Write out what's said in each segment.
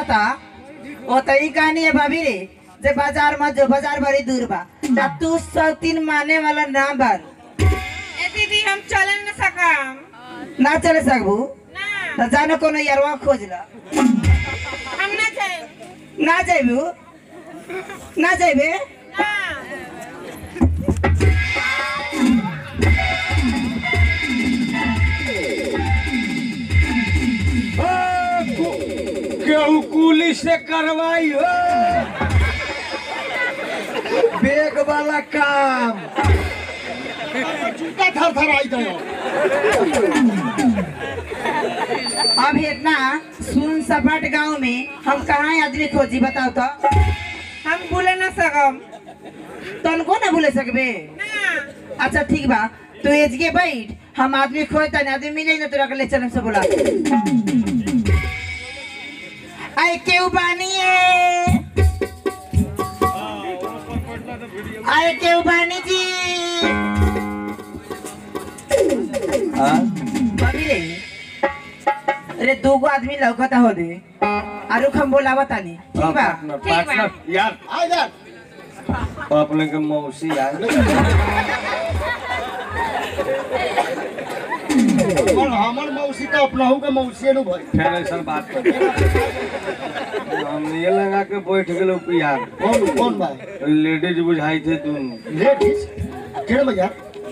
आवता ओ त ई कहानी है भाभी रे जे बाजार में जो बाजार बड़ी दूर बा ता तू सौ तीन माने वाला ना बार ए दीदी हम चले न सकम ना चले सकबू ना त जाने कोनो यारवा खोज ला हम ना जाए ना जाबू ना जाबे ना केहू कुली से करवाई हो बेग वाला काम जूता थर थर आई गयो अब इतना सुन सपाट गांव में हम कहाँ आदमी खोजी बताओ तो हम भूले न सकम तनको ना भूले सकबे ना अच्छा ठीक बा तू एज के बैठ हम आदमी खोज तने आदमी मिले ना तोरा के ले चलम से बोला आए केहू बानी है आए केहू बानी जी बाबी रे अरे दो गो आदमी लौकता हो दे आरु हम बोलावा तानी ठीक बा पार्टनर यार आई जा अपने के मौसी यार और हमर मौसी तो अपनाहू के मौसी नु भाई फिर ऐसा बात कर हम ये लगा के बैठ गए यार कौन कौन भाई लेडीज बुझाई थे तुम लेडीज केड़ भैया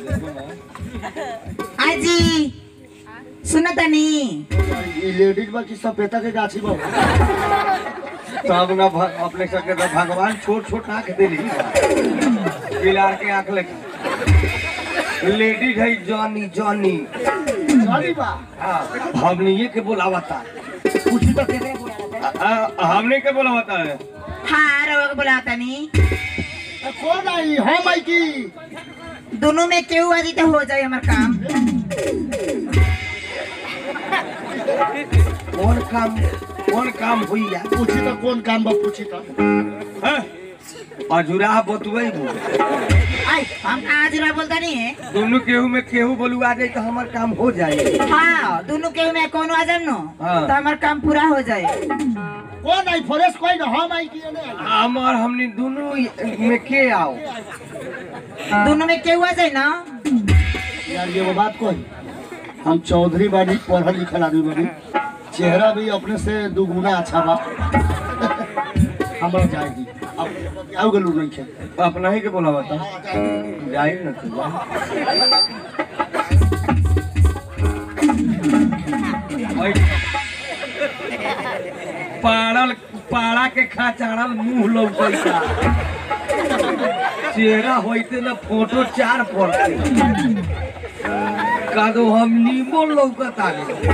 आई जी सुना तानी ये लेडीज बा की सपेता के गाछी बा तब ना भ- अपने सबके तो भगवान छोट छोट आंख दिली बिलार के आंख लेके लेडीज है जॉनी जॉनी सॉरी बा हाँ, हमने ये के बोलावता पूछी तो केकरे बोलावा ता? आ, हमने के बोलावता है हाँ रवा के बोलावा तानी ए, कौन आई हम आई की दोनों में केहू आदि तो हो जाए हमार काम कौन काम कौन काम हुई यार पूछी तो कौन काम बा पूछी तो हैं? अजुरा बतुए आई हम आज रवा बोलता नहीं है दोनों केहू में केहू बोलुआ जाए तो हमार काम हो जाए हाँ दोनों केहू में कौन आ जाए नो हाँ। तो हमार काम पूरा हो जाए कौन आई फॉरेस्ट कोई ना हम आई की ने हमार हमने दोनों में के आओ दोनों में केहू आ जाए ना यार ये वो बात कोई हम चौधरी बानी पढ़ल लिखल आदमी बानी चेहरा भी अपने से दुगुना अच्छा बा हमरा जाएगी अब आओ गलू नहीं खे अपना ही के बोलावता जाए न तो जाए पाड़ल पाड़ा के खाचाड़ल मुंह लौकैता चेहरा होइते न फोटो चार पड़ते कादो हम नीमो लौकत आगे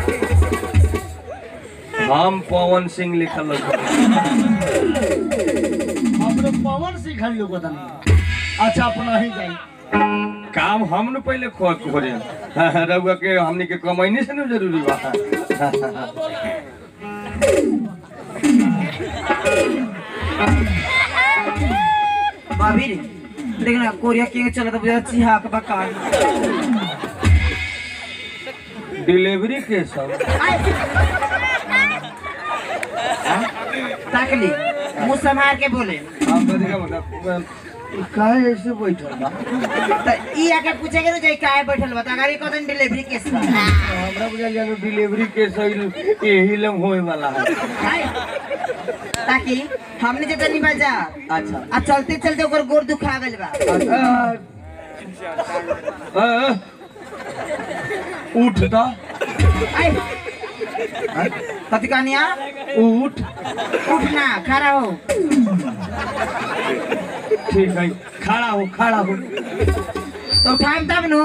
हम पवन सिंह लिखल लौकत अपने पवन सिंह खाली लोग बता नहीं अच्छा अपना ही जाए काम हम न पहले खो खोजे रउआ के हमनी के कमाईने से न जरूरी बा भाभी रे देखना कोरिया के चला तो बुझा चिहा के बकाल डिलीवरी के सब ताक ली मुंह संभाल के बोले हम तो देखा मतलब काहे ऐसे बैठल बा तो ई आके पूछे के जाई काहे बैठल बता गाड़ी कदन डिलीवरी केस बा हमरा बुझा जानो डिलीवरी के सही यही लम होए वाला है हाय। ताकि हमने जे तनी बजा अच्छा आ चलते चलते ओकर गोर दुखा गइल बा आ, आ, उठ दा आई कथी कहनिया उठ उठ ना खड़ा हो ठीक है खड़ा हो खड़ा हो तो उठाएम तब नो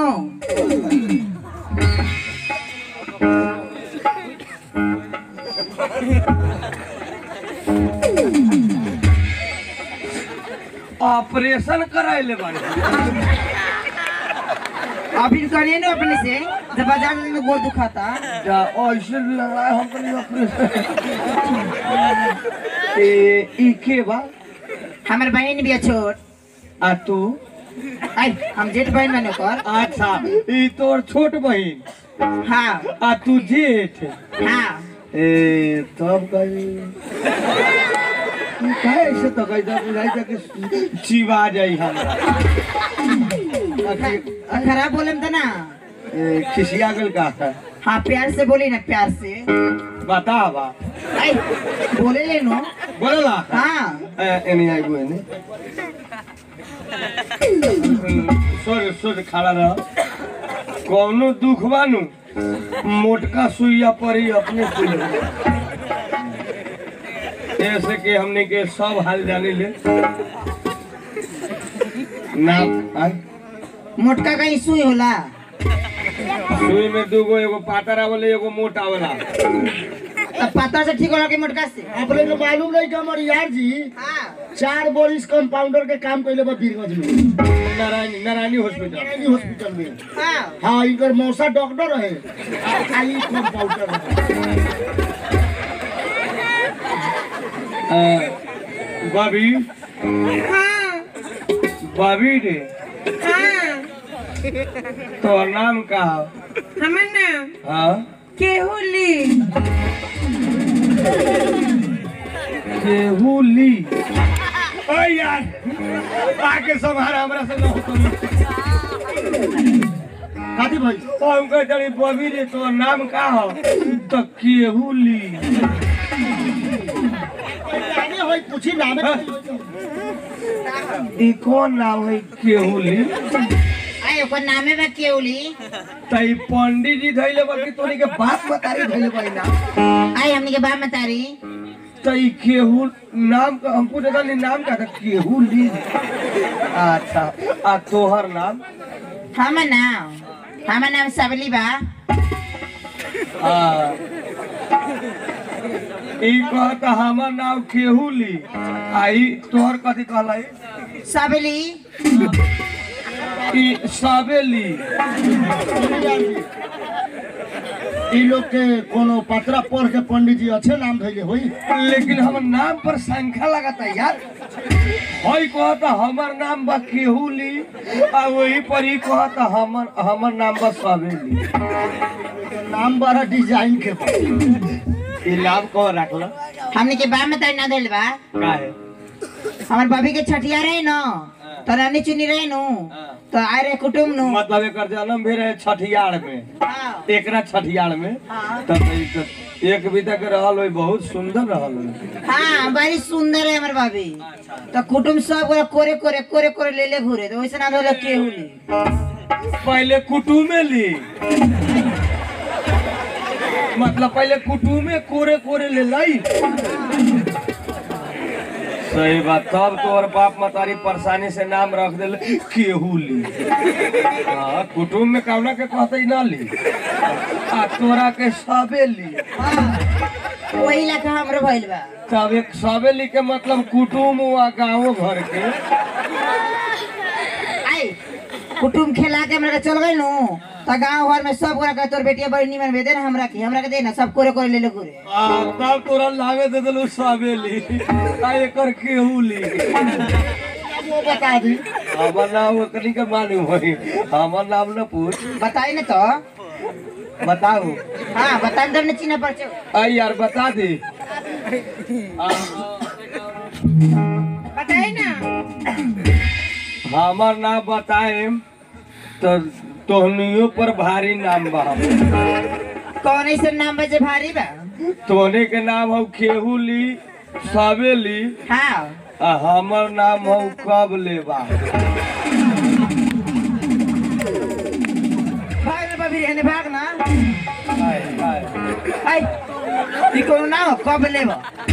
ऑपरेशन कराइले बारे अभी करिए ना अपने से जब बाजार में गोर दुखाता जा ऐसे लगा हम तो नहीं ऑपरेशन ए ई के बा हमारे बहन भी है छोट आ तू आई हम जेठ बहन बने कर अच्छा ई तोर छोट बहिन हाँ आ तू जेठ हाँ ए तब कही काहे ऐसे तो कही था बुझाई था कि चिवा जाई हमरा आ, खराब बोले तो ना ए, खिसिया गल का हाँ प्यार से बोली ना प्यार से बता बा आई बोले ले नो बोलला हाँ ए, एनी आई गो एनी सोर सोर खड़ा रह कौनो दुख बानू मोटका सुइया परी अपने सुई ऐसे के हमने के सब हाल जाने ले ना आय, मोटका कहीं सुई होला सुई में दूगो एगो पातर आवले एगो मोटा वाला तब पता से ठीक होला कि मोटका से अपने को मालूम नहीं कि हमारे यार जी हाँ चार बोरिस कंपाउंडर के काम कैले बा बीरगंज में नारायणी नारायणी हॉस्पिटल नारायणी हॉस्पिटल में हाँ हाँ इनकर मौसा डॉक्टर है आ खाली कंपाउंडर है बबी हाँ बबी रे हाँ तो नाम का हो? हमर नाम हाँ केहुली केहुली ओ यार आके संभाल हमरा से न होतो काती भाई तो हम कह चली बबी रे तो नाम का हो तो केहुली आगे होई पूछी नाम है ई कौन नाम है केहुली आई ओकर नामे बा केउली तई पंडित जी धैले बा कि तोनी के बाप मतारी धैले बा ई नाम आई हमनी के बा मतारी तई केहू नाम का हम पूछे था नाम का था केहुली अच्छा आ तोहर नाम हमर नाम हमर नाम सबली बा हाँ। ई कहता हमर नाम केहुली आई तोहर कथी कहलाई सबली ई साबेली ई लोग के कोनो पत्रा पढ़ के पंडित जी अच्छे नाम धैले होई लेकिन हमर नाम पर संख्या लगाता यार हई कहता हमर नाम बा केहुली आ वही पर ही कहता हमर हमर नाम बा साबेली नाम बड़ा डिजाइन के बा ई नाम कौन रखला हमनी के बा मतारी ना दिल बा काहे हमर भाभी के छठिया रहे न तो रानी चुनी रहे नु तो आए रहे कुटुम नु मतलब एकर जन्म भी रहे छठियार में हाँ एकरा छठियार में हाँ। तब ई त- एक विधा के रहल होई बहुत सुंदर रहल होई हाँ बड़ी सुंदर है हमर भाभी तो कुटुम सब गोरा कोरे कोरे कोरे कोरे ले ले घूरे तो वैसे ना धोले केहुली पहले कुटुमे ली मतलब पहले कुटुमे कोरे कोरे ले लाई सही बात तब तोहर बाप मतारी परेशानी से नाम रख दिल केहू ली हाँ कुटुम में कौना के कहते ना ली आ तोरा के सबे ली वही लखा हमरो भइल बा तब एक सबे ली के मतलब कुटुम हुआ गाँव घर के आई कुटुम खेला के हमरा के चल गई नु तो गांव घर में सब गोरा के तोर बेटिया बड़ी निमन दे ना हमरा के हमरा के दे ना सब कोरे कोरे ले ले घूरे आ, तब तोरा लागे दे दिलू सबे ली आ एकर केहू ली वो बता दी हमर नाम ओकनी के मालूम होई हमर नाम न पूछ बताई ना तो बताओ हाँ बताई तो न चिन्ह पर आई यार बता दे आ, बताई ना हमर नाम बताए तो तोहनियों पर भारी नाम बा कौन ऐसे नाम बजे भारी बा तोहने के नाम हो केहू ली सबे ली हाँ आ हमर नाम हो कब लेबा भाग ना बबी रहने भाग ना आय, आय। आई ई कोनो नाम हो, कब लेब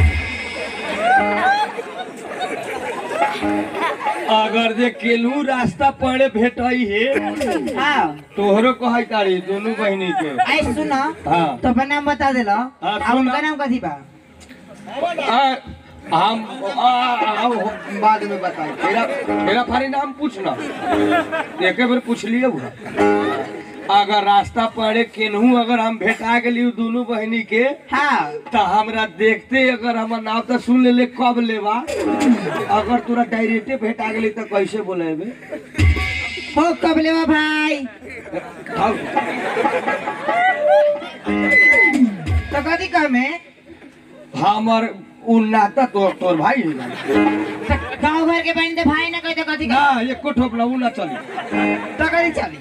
अगर जे केलू रास्ता पड़े भेटई हे हाँ तोहरो कहै तारी दोनों बहिनी के आई सुन हाँ तो अपन नाम बता देला हाँ, आ सुन। उनका नाम कथी बा आ, हम आ, आ, बाद में बताई मेरा मेरा फारी नाम पूछना एक बार पूछ लिए हुआ अगर रास्ता पड़े केनहू अगर हम भेटा गेली दोनों बहिनी के हाँ तो हमरा देखते अगर हमर नाम तो सुन ले कब लेबा अगर तोरा डायरेक्टे भेटा गेली तो कैसे बोलेबे हो कब लेबा भाई तो कथी कहमे हमर उ नाता तोर तोर भाई है तो गाँव घर के बहन तो भाई ना कहे तो कथी ना कहे एको ठोपला उ ना चली तो कथी चली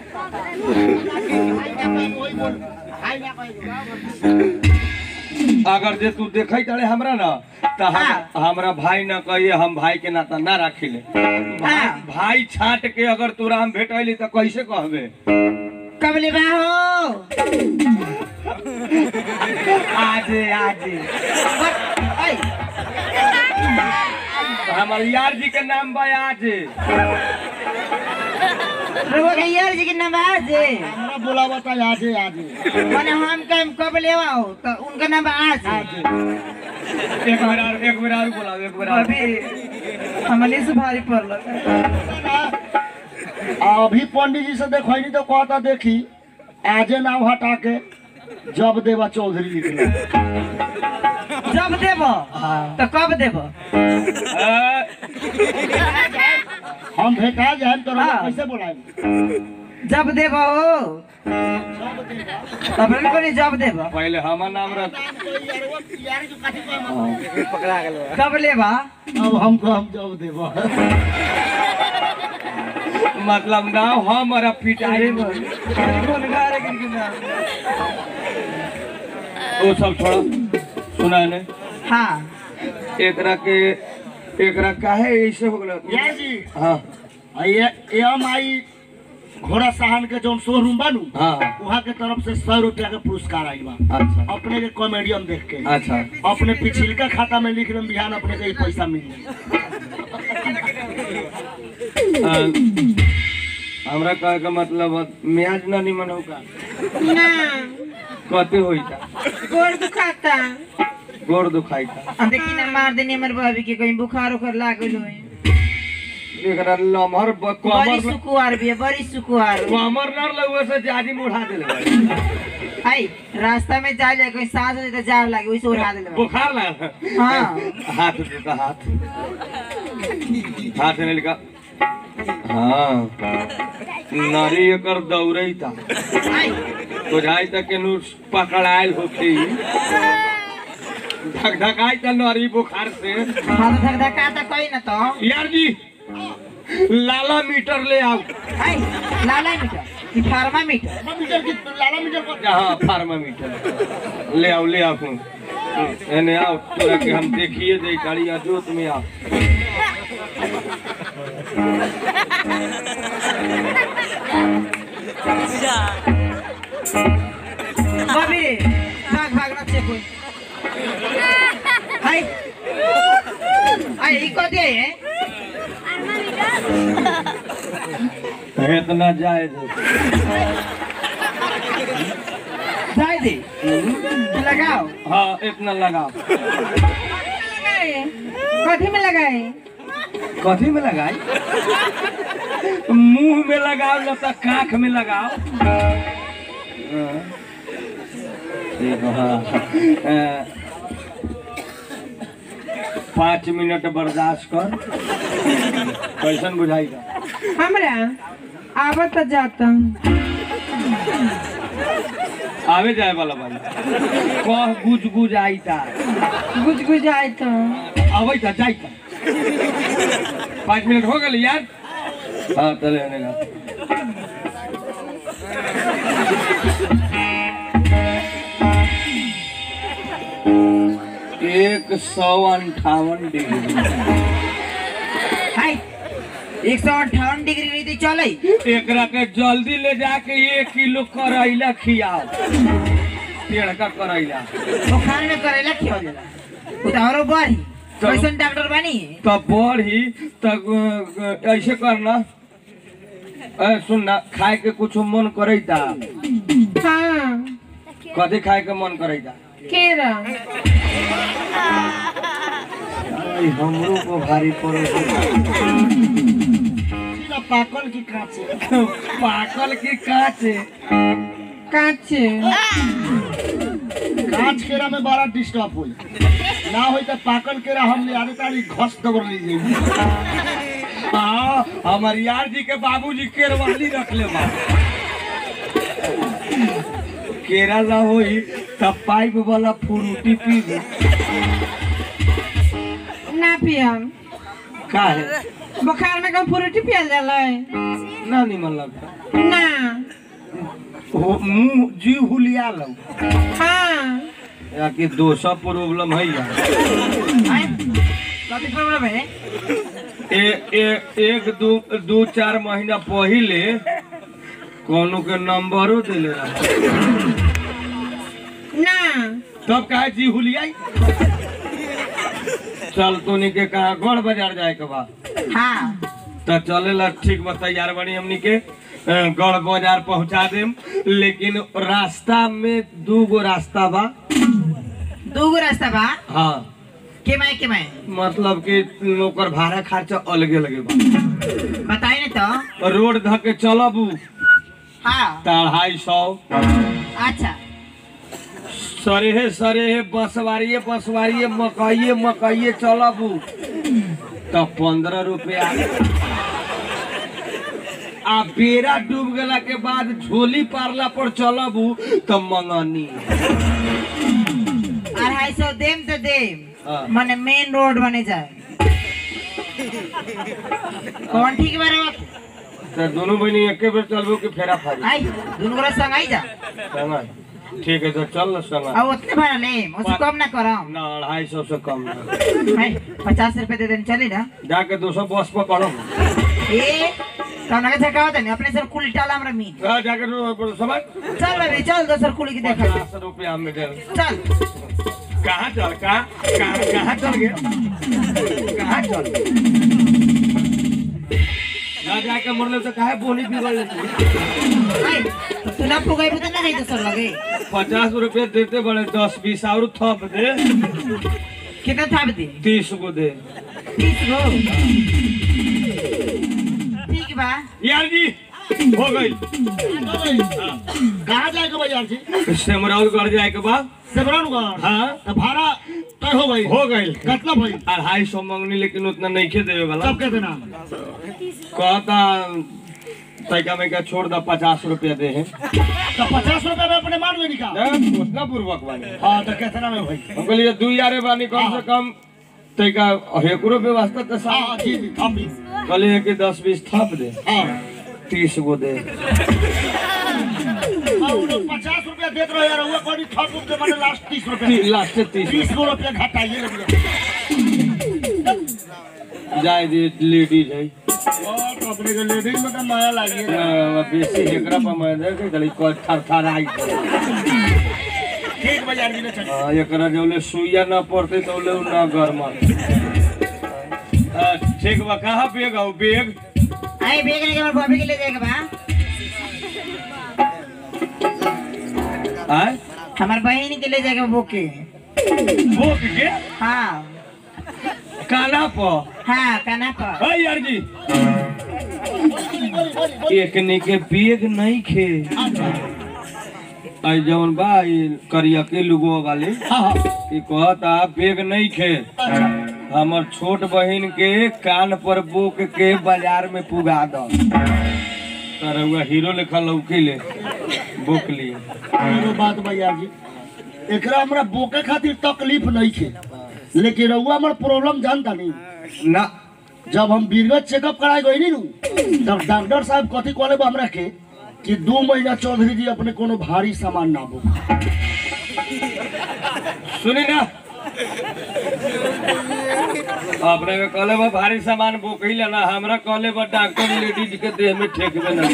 अगर जे तू देखै तारे हमरा ना त हम हाँ। हमरा भाई ना कहिए हम भाई के नाता ना राखिले भाई, हाँ। भाई छाट के अगर तोरा हम भेटैली त कैसे कहबे कब ले हो आज आज ऐ, हमर यार जी के नाम बा आज रउआ के यार जी के नवाज है हमरा बोला बता आजे आजे माने हम कम कब ले आओ तो उनका नाम आज है एक बेर और एक बेर और बोलाओ एक बेर और अभी हमने से भारी पड़ल अभी पंडित जी से देखनी तो कहता देखी आजे नाम हटा के जब देवा चौधरी लिखना जब देब तो कब देब अ, हम भेटा जाए तो रउआ हाँ। कैसे बोलाए जब देब हो तब कोनी जब देब पहले हमर नाम रख कब लेबा अब हमको हम जब देवा मतलब नाम हमारा पिटाई वो सब छोड़ो सुना ने हाँ एकरा के एकरा काहे ऐसे हो गलो यार जी हाँ ये एम आई घोड़ा साहन के जो शोरूम बनू हाँ हाँ, वहाँ के तरफ से सौ रुपया के पुरस्कार आई बा अच्छा अपने के कॉमेडियन देख के अच्छा अपने पिछिलका खाता में लिख लेम बिहान अपने के ई पैसा मिल जाई अ, हमरा कहे के मतलब म्याज ना निमन होगा ना कते होई था गोड़ दुखाता गोड़ दुखाई था अब देखी ना मार देनी हमर भाभी के कहीं बुखार उखार लागल होई एकरा लमहर ब- बड़ी कमर सुकुआर भी है बड़ी सुकुआर कमर न लगवे से जाजी मुढ़ा देले आई रास्ता में जा जाए कोई सांस हो जाए तो जार लागे वैसे उड़ा देले बा। बुखार लगा हाँ हाथ देता हाथ हाथ ने लिखा हाँ नारी एकर दौड़ई था आई बुझाई तक के नु पकड़ायल होके ही धक धकाई त नारी बुखार से हाँ तो धक धका तो कोई ना तो यार जी लाला मीटर ले आओ आई लाला मीटर कि फार्मा मीटर मीटर की लाला मीटर को हाँ फार्मामीटर ले आओ ले आओ एने आओ तोरा के हम देखिए दे गाड़िया जोत में आओ भाभी रे भाग भाग ना चेक होई आई आई ई को दे है इतना जाए दे जाए दे लगाओ हाँ इतना लगाओ लगाए कथी में लगाए कथी में लगाई मुंह में लगाओ न तो काख में लगाओ हाँ। देखो, हाँ। अ, पाँच मिनट बर्दाश्त कर कैसन बुझाएगा हमरा आवत जाता आवे जाए वाला भाई कह गुज गुज आई था गुज गुज आए तो अबै था जाई था पाँच मिनट हो गए यार हाँ चले आने का एक सौ अंठावन डिग्री आई एक सौ अट्ठावन डिग्री रही थी चल एकरा के जल्दी ले जाके एक किलो करैला खियाओ पेड़ का करैला बुखार में करेला खिया देला उतारो बढ़ी तो- कैसन डॉक्टर बनी तब बढ़ी तब ऐसे करना ए, सुन ना खाए के कुछ मन करैता हाँ कथी खाए के मन करैता केरा आई, हमरो को भारी पड़े सीधा पाकल की कांचे पाकल की काचे काचे कांच केरा में बड़ा डिस्टर्ब हुई ना होई तो पाकल केरा हम ले आने तारी घस दबर लीजिए हाँ हमार यार जी के बाबूजी केरवाली रख ले बा केरा ना होई तब पाइप वाला फ्रूटी पी ले ना पियम का है बुखार में कम फ्रूटी पियल जाला ना निमन लगता ना हो मुंह जी हुलिया लो हाँ या कि दोसा प्रॉब्लम है या कथी प्रॉब्लम है ए, ए, एक दू दू चार महीना पहिले कोनो के नंबरो दिले रहा ना तब कहे जी हुलियाई चल तोनी के कहा गढ़ बाजार जाए के बा हाँ तो चलेला ठीक बा तैयार बनी हमनी के अ, गढ़ बाजार पहुंचा देम लेकिन रास्ता में दू गो रास्ता बा दूगो रास्ता बा हाँ के मैं के मैं मतलब कि ओकर भाड़ा खर्चा अलगे अलगे बा बताई ना तो रोड ध के चलब हाँ त अढ़ाई सौ अच्छा सरेहे सरेहे बसवारिये बसवारिये मकइये मकइये चलब त पंद्रह रुपया आ बेरा डूब गेला के बाद झोली पारला पर चलब त मंगनी अढ़ाई सौ देम तो देम हाँ। मने मेन रोड बने जाए कौन ठीक बारे बात त दोनों बहनी एके बेर चलबो कि फेरा फारी आई दोनों गोरा संग आई जा संगा ठीक है तो चल न संगा अब उतने भाड़ा ले उससे कम ना करम ना अढ़ाई सौ से कम ना आई पचास रुपए दे देन चली ना जाके दो सौ बस पकड़ो ए कौन का झका होता नहीं अपने सर कुल टाला हमरा मीन हाँ, जाके दो- समझ चल बेबी चल दोसर कुल की देखा पचास रुपया में दे चल कहाँ चल कहाँ कहाँ कहाँ चल गए कहाँ चल ना जाके मरले तो काहे बोली बिगड़ लेती आई तो तू ना पुगाई तो ना गई दोसर लगे पचास रुपये देते बड़े दस बीस और थप दे कितना था दे तीस गो दे तीस गो ठीक बा यार जी हो गई कहाँ जाएगा भैया जी सेमराउल गढ़ जाए के बाद सेबरानगढ़ हाँ तो भाड़ा तय हो गई हो गई कितना भाई अढ़ाई सौ मंगनी लेकिन उतना नहीं खे देवे वाला सब कहते ना कहता तैका में का छोड़ दा पचास रुपया दे है तो पचास रुपए में अपने मान लेनी का उतना पूर्वक बानी हाँ तो कितना में भाई हम कहलिए दू यारे बानी कम से कम तैका हेकरो व्यवस्था तो हाँ सा जी जी हम भी कहलिए कि दस बीस थप दे हाँ तीस गो दे हाँ, वो लोग पचास रुपया देते रहे यार हुआ कोई थर्ड रूप के मैंने लास्ट तीस रुपया लास्ट तीस बीस गो रुपया घटाइए ना भैया जाए दे लेडीज है और अपने के लेडीज में तो नया लागिए ना, बेसी हेकरा पर मैं दे के कहली को थर थर आई ठीक भैया जी ने चल हाँ, एकरा जौले सुइया ना पड़ते तो ले ना गरमा ठीक बा कहाँ बेग आओ बेग आई बेग लेके हमर बॉबी के ले जाएगा बा आय हमार बहन के ले जाएगा बोके भूख के हाँ काना पर हाँ काना पर हाय यार जी एकने के बेग नहीं खे आई जवन बा ई करिया के लुगो वाले हाँ हाँ ई कहता बेग नहीं खे हमर छोट बहिन के कान पर बोक के बाजार में पुगा दो तरहुआ हीरो लेखा लौकी ले बोक लिए एगो बात भैया जी एकरा हमरा बोके खातिर तकलीफ नहीं थे लेकिन रउआ हमर प्रॉब्लम जानता नहीं ना जब हम बीरगंज चेकअप कराए गई नी नु तब डॉक्टर साहब कथी कहले बा हमरा के कि दू महीना चौधरी जी अपने कोनो भारी सामान ना बो सुनी ना अपने के कहले बा भारी सामान बोकही लेना हमरा कहले बा डॉक्टर लेडीज के देह में ठेकबे ना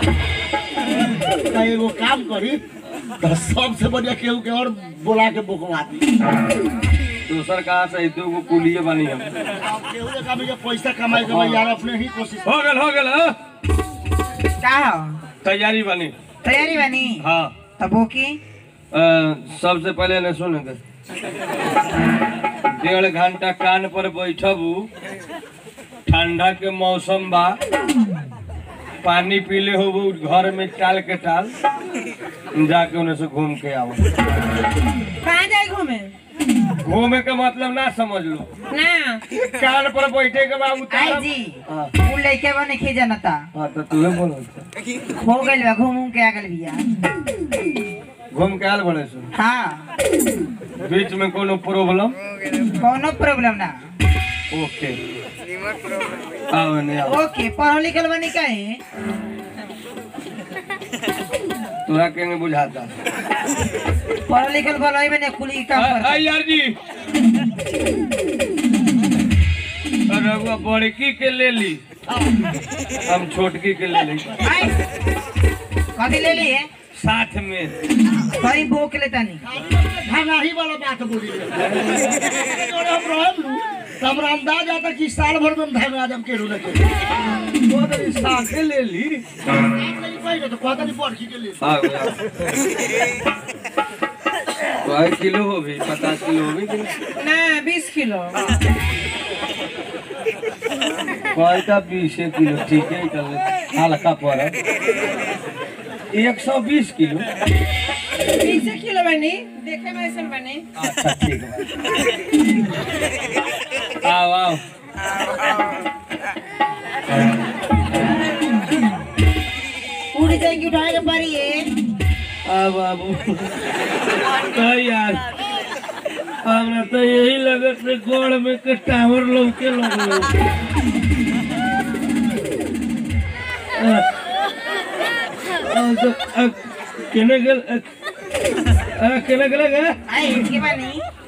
तो एगो काम करी तो सबसे बढ़िया केहू के और बोला के बोकवा दी दूसर कहाँ से दू गो कुलिए बनी हम केहू के काम जे पैसा कमाए के बा यार अपने ही कोशिश हो गल हो गल हाँ? का हो तैयारी बनी तैयारी बनी हाँ तो बोकी अ, सबसे पहले ने सुन दे डेढ़ घंटा कान पर बैठबू ठंडा के मौसम बा पानी पीले हो घर में टाल के टाल जाके उन्हें से घूम के आओ कहाँ जाए घूमे घूमे के मतलब ना समझ लो ना कान पर बैठे के बाद आई उतार जी हाँ उ लइके बने खे जनता हाँ, तो तुहे बोलो हो गइल बा घूम घूम के आ गइल बिया घूम के आयल बड़े सो हाँ बीच में कोनो प्रॉब्लम कोनो प्रॉब्लम ना ओके आओ नहीं आओ ओके पढ़ल लिखल बनी कहीं तोरा के नहीं बुझाता पढ़ल लिखल बनई में कुली काम आ- आ कर यार जी अरे वो बड़की के ले ली हम छोटकी के ले ली कभी ले लिए साथ में कहीं बोक लेता नहीं धनाही वाला बात बोली जोड़े हम रहब लू तो हमरा अंदाज आता कि साल भर में हम धन हम के रूले के वो तो साथे ले ली नहीं पाई तो कहता नहीं पढ़ के लिए आ गया कई किलो हो भी पचास किलो हो भी कि नहीं? ना बीस किलो कईटा बीस किलो ठीक है चल हल्का पर एक सौ बीस किलो बीस किलो बनी देखे में ऐसा बनी अच्छा ठीक है आओ आओ उड़ जाएंगी उठाने के पारी है आ बाबू तो यार हमरा तो यही लगत है गोड़ में के टावर लौके लगलो आ, आ, तो, आ, केने गेल आ, आ, केने गेल गे आई इसके बनी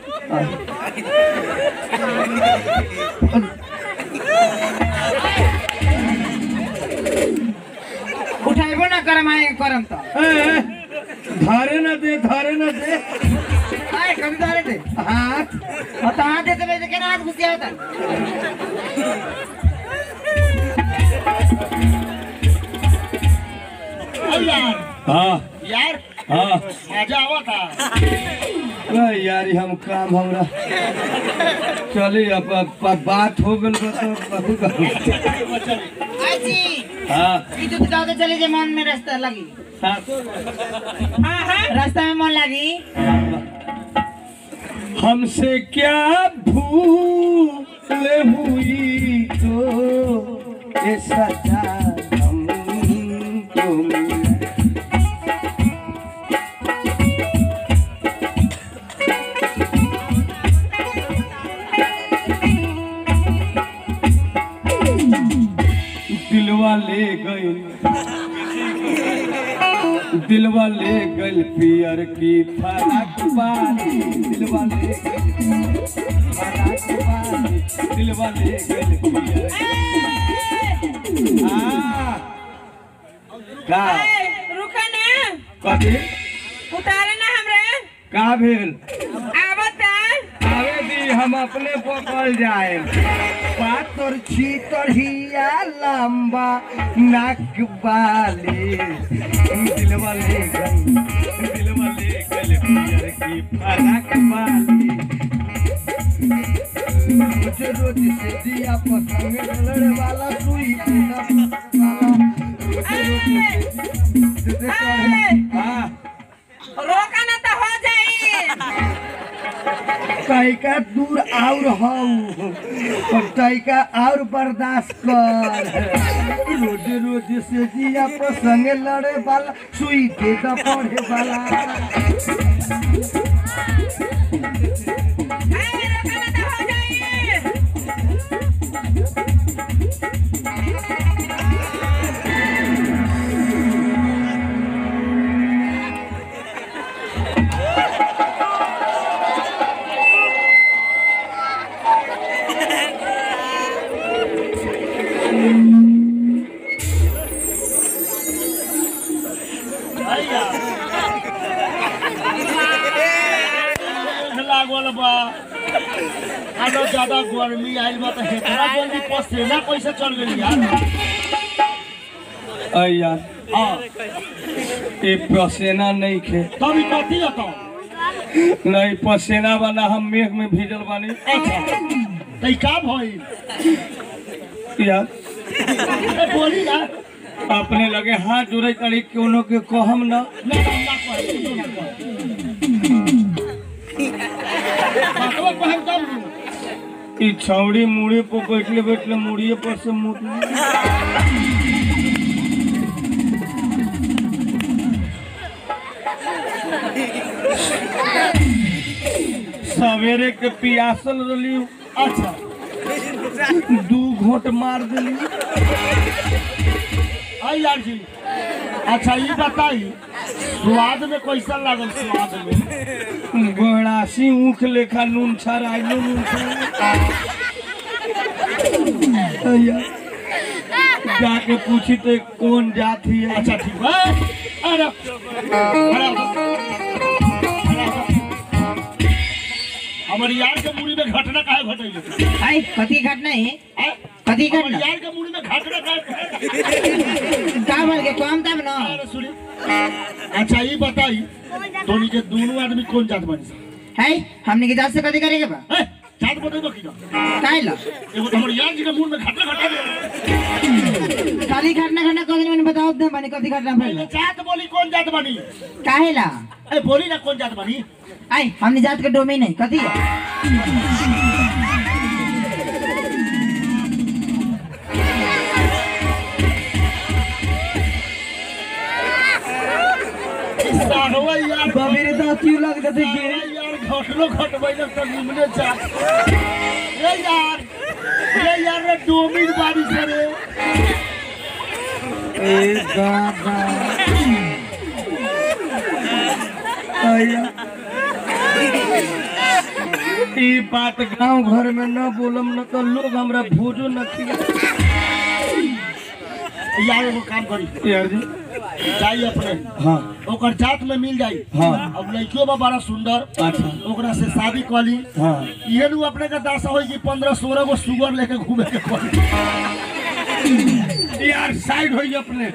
उठाइबो ना करम आए करम तो ए, ए, धारे न दे धारे न दे आए कभी धारे थे हाथ और तो हाथ देते वैसे के हाथ घुसिया होता अब यार हाँ यार हाँ मजा आवा था अरे यार हम काम हमरा चली अब अब- अब बात हो गल बा तो बहुत आई जी हाँ ई दूध दाओ चले जे मन में रास्ता लगी हाँ हाँ हाँ रास्ता में मन लगी हमसे क्या भूल हुई तो ये सजा हमको मिली। दिलवा ले गई दिलवा ले गल पियर की फरक बानी दिलवा ले गइल फरक बानी दिलवा ले गल पियर की- हाँ। का ए, रुका ना कथी उतारे ना हमरे का भेल आवता आवे दी हम अपने पकड़ जाए पातर छीतर हिया लंबा नाक वाले दिलवा ले गल दिलवा ले गल पियर की फरक वाली रोज रोज से दिया पसंग लड़ वाला सुई वाला रोज रोज से दे हाँ रोका ना तो हो जाई तैका दूर और हऊ और तैका और बर्दाश्त कर रोज रोज से जिया पर संगे लड़े वाला सुई के द पढ़े वाला ए, रोका ना तो हो जाई लागल बा आनो ज्यादा गर्मी आइल बा त हेतरा जल्दी पसेना कैसे चल गेली यार अय यार हां ये पसेना नहीं खे तभी कथी हतो नहीं पसेना वाला हम मेघ में भीजल बानी अच्छा तई का भइल यार ए बोली ना अपने लगे हाथ जोड़े तड़ी कोनो के कहम ना ना ना कह ना कह बातवा कहम तब ई छौड़ी मुड़ी पर बैठले बैठले मुड़िए पर से मुड़ सवेरे के पियासल रही अच्छा दू घोट मार दिली आई यार जी अच्छा ये बताई स्वाद में कैसा लागल स्वाद में गोहरासी ऊख लेखा नून छराइलो नून छराइलो। अय्या, जाके पूछी तो कौन जाति है अच्छा ठीक है अरे अरे हमर यार के मुड़ी में घटना काहे घटैले आई कथी घटना है आय? कथी हमर घटना यार के मुड़ी में घटना काहे का बोल के कम तब न अरे सुनी अच्छा ये बताई तोनी के दोनों आदमी कौन जात बनी सा है हमने के जात से कथी करेके बा ए, जात बतेबो की ना काहे ला एगो तो हमर यार जी के मुंह में घटना घटा दे खाली घटना घटना कथी मैंने बताओ दे बनी कथी घटना पहले भइल जात बोली कौन जात बनी काहे ला ए बोली ना कौन जात बनी आई हमने जात के डोमेन है कथी है साहवा यार मेरे दांत क्यों लग जाते गिरे यार घटलो घटबैले त निमने जात ए यार ए यार रे डोमिन बारी से रे ए दादा अय्या। ई बात गांव घर में न बोलम न तो लोग हमरा भोजो न खिया यार एगो काम करी यार जी जाई अपने हाँ ओकर जात में मिल जाई हाँ। अब लड़कियों बा बड़ा सुंदर अच्छा ओकरा से शादी कली हाँ इहे नु अपने के दासा होई कि पंद्रह सोलह गो सुगर लेके घूमे के पड़ी यार साइड हो अपने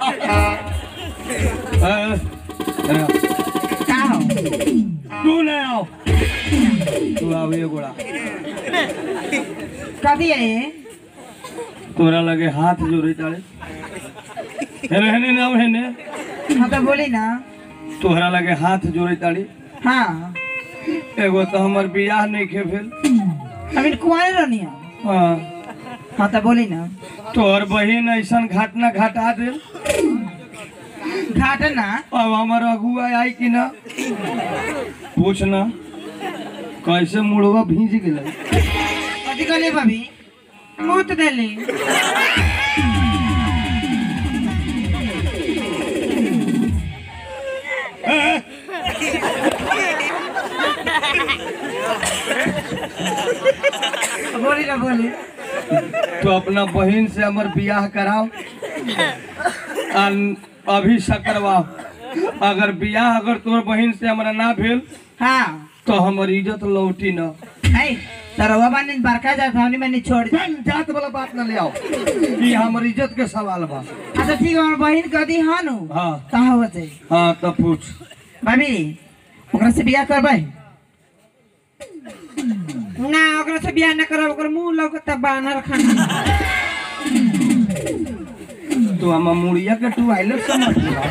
अ, अ, का हो तू न आओ तू आओ ये गोड़ा कथी है ये? तोरा लगे हाथ जोड़े तारे रहने ना रहने हाँ तो बोली ना तोहरा लगे हाथ जोड़े ताड़ी हाँ एगो तो हमर बियाह नहीं खे भेल अभी कुआरे रहनी है हाँ हाँ तो बोली ना तोहर बहिन ऐसन घटना घटा दे घाट ना अब हमर अगुआ आई कि ना पूछ ना कैसे मुड़वा भीज गेलै कथी कहले भाभी मुँह देली बोली ना बोली तो अपना बहिन से हमर बियाह कराओ अन- अभी से करवाओ अगर बियाह अगर तोर बहिन से हमरा ना भेल हाँ तो हमर इज्जत लौटी ना है तरवा बानी बरका जात हमनी मैंने छोड़ दी जान जात वाला बात ना ले आओ ई हमर इज्जत के सवाल बा अच्छा ठीक है हमार बहिन कदी हाँ नु हाँ कहाँ हो जाए हाँ तो पूछ भाभी ओकरा से बियाह करबै ना ओकरा से बियाह ना करब ओकर मुंह लौकता बानर खाना तो हम मुड़िया के टुवाइलेट समझ ला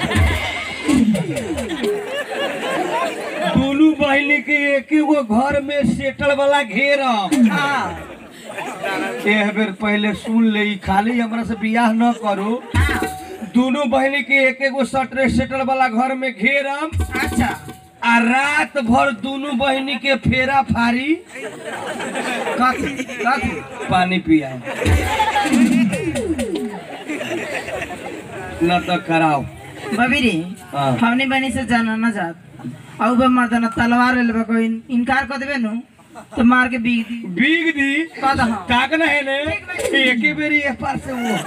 दोनों बहिनी के एक गो घर में सेटल वाला घेर हाँ एक बेर पहले सुन ले ई खाली हमरा से बियाह न करो दोनों बहिनी के एक गो सटरे सेटल वाला घर में घेरम अच्छा आ रात भर दोनों बहिनी के फेरा फारी कथी कथी पानी पिया न तो कराओ भाभी रे हाँ। हमनी बनी से जाना ना जात और बे मर्दाना तलवार ले लेबे कोई इनकार कर देबे नु तो मार के बीग दी बीग दी का दहा ताक न है ने एक ही बेरी एक पार से वो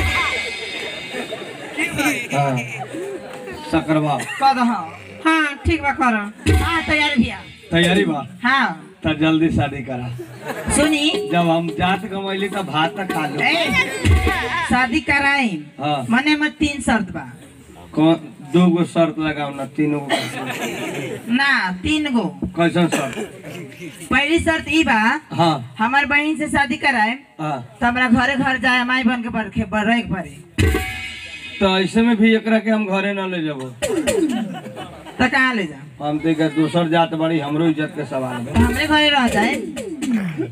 हाँ सकरवा का दहा हाँ ठीक बा कर हाँ तैयार भैया तैयारी बा हाँ तो जल्दी शादी करा सुनी जब हम जात कमैली तो भात तक खा लो ए, शादी कराई हाँ मने में तीन शर्त बा कौन दो गो शर्त लगाओ ना तीनों गो कैसन ना तीन गो कैसन शर्त पहली शर्त ई बा हाँ हमार बहन से शादी कराए हाँ तो हमरा घरे घर जाए माई बन के बरखे रहे के पड़े तो ऐसे में भी एकरा के हम घरे न ले जाबो तो कहाँ ले जा हम तो एकर दोसर जात बड़ी हमरो इज्जत के सवाल तो है हमरे घरे रह जाए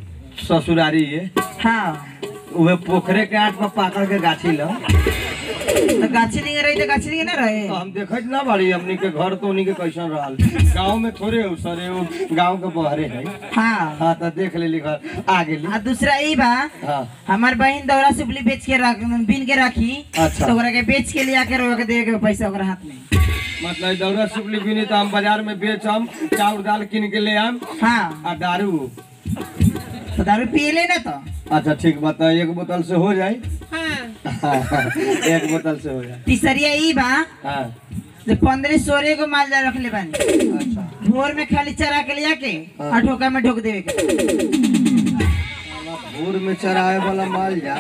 ससुरारी ये हाँ उहे पोखरे के आट पर पाकड़ के गाछी ल तो गाछी नहीं रही तो गाछी नहीं ना रहे तो हम देखत ना बाड़ी हमनी के घर तो उन्हीं के कैसन रहल गांव में थोड़े हो सरे वो गांव के बहरे है हाँ हाँ तो देख लेली घर आ गेली आ दूसरा ई बा हाँ हमार बहन दौरा सुपली बेच के रख बीन के रखी अच्छा। तो ओकरा के बेच के लिया के रोक दे के पैसा ओकरा हाथ में मतलब ई दौरा सुपली बिनी तो हम बाजार में बेचम चाउर दाल किन के ले आम हाँ आ दारू तो दारू पिए ले ना तो अच्छा ठीक बता एक बोतल से हो जाए हाँ एक बोतल से हो जाए तीसरिया ई बा हाँ जो पंद्रह सोलह को माल जा रखले बानी अच्छा भोर में खाली चरा के लिया के हाँ। और ठोका में ढोक देवे के भोर में चराए वाला माल जा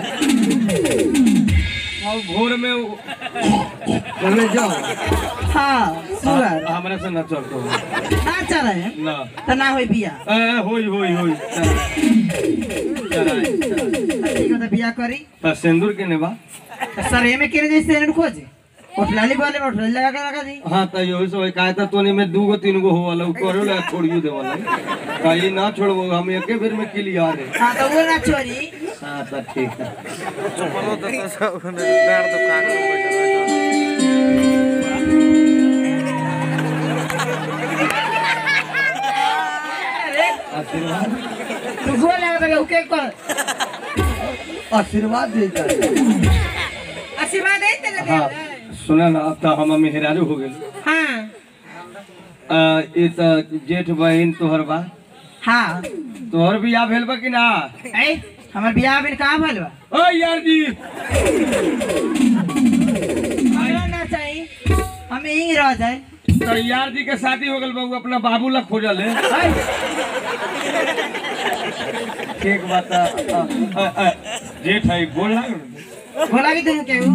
और भोर में वो- पहले जाओ हाँ सुअर हमरा से न चलतो ना चरे ना तो ना होई बिया ए होई होई होई चराए चराए ठीक हो तो बिया करी तो सिंदूर के नेबा सर एमे केने जैसे खोजे उठलाली बोले में उठलाली लगा के लगा दी हाँ तो यही सब काहे तो तोनी में दू गो तीन गो हो वाला करो ला छोड़ियो दे वाला कहीं ना छोड़बो हम एके बेर में क्लियर है हाँ तो वो ना छोड़ी हाँ तो ठीक है आशीर्वाद तू गोल लगा के उके कर आशीर्वाद दे जाए आशीर्वाद दे तेरे हाँ सुना ना अब तो हम मेहरारू हो गए हाँ ये तो जेठ बहन तोहर बा हाँ तोहर बियाह भेल बा कि ना ए हमर बियाह बिन कहाँ भइल बा ओ यार जी हमरा ना चाहिए हम यहीं रह जाए तो यार जी के शादी हो गल बा उ अपना बाबू ला खोजल है ठीक बात है। अ, अ, अ, जेठ है बोल ना बोला कि तुम केहू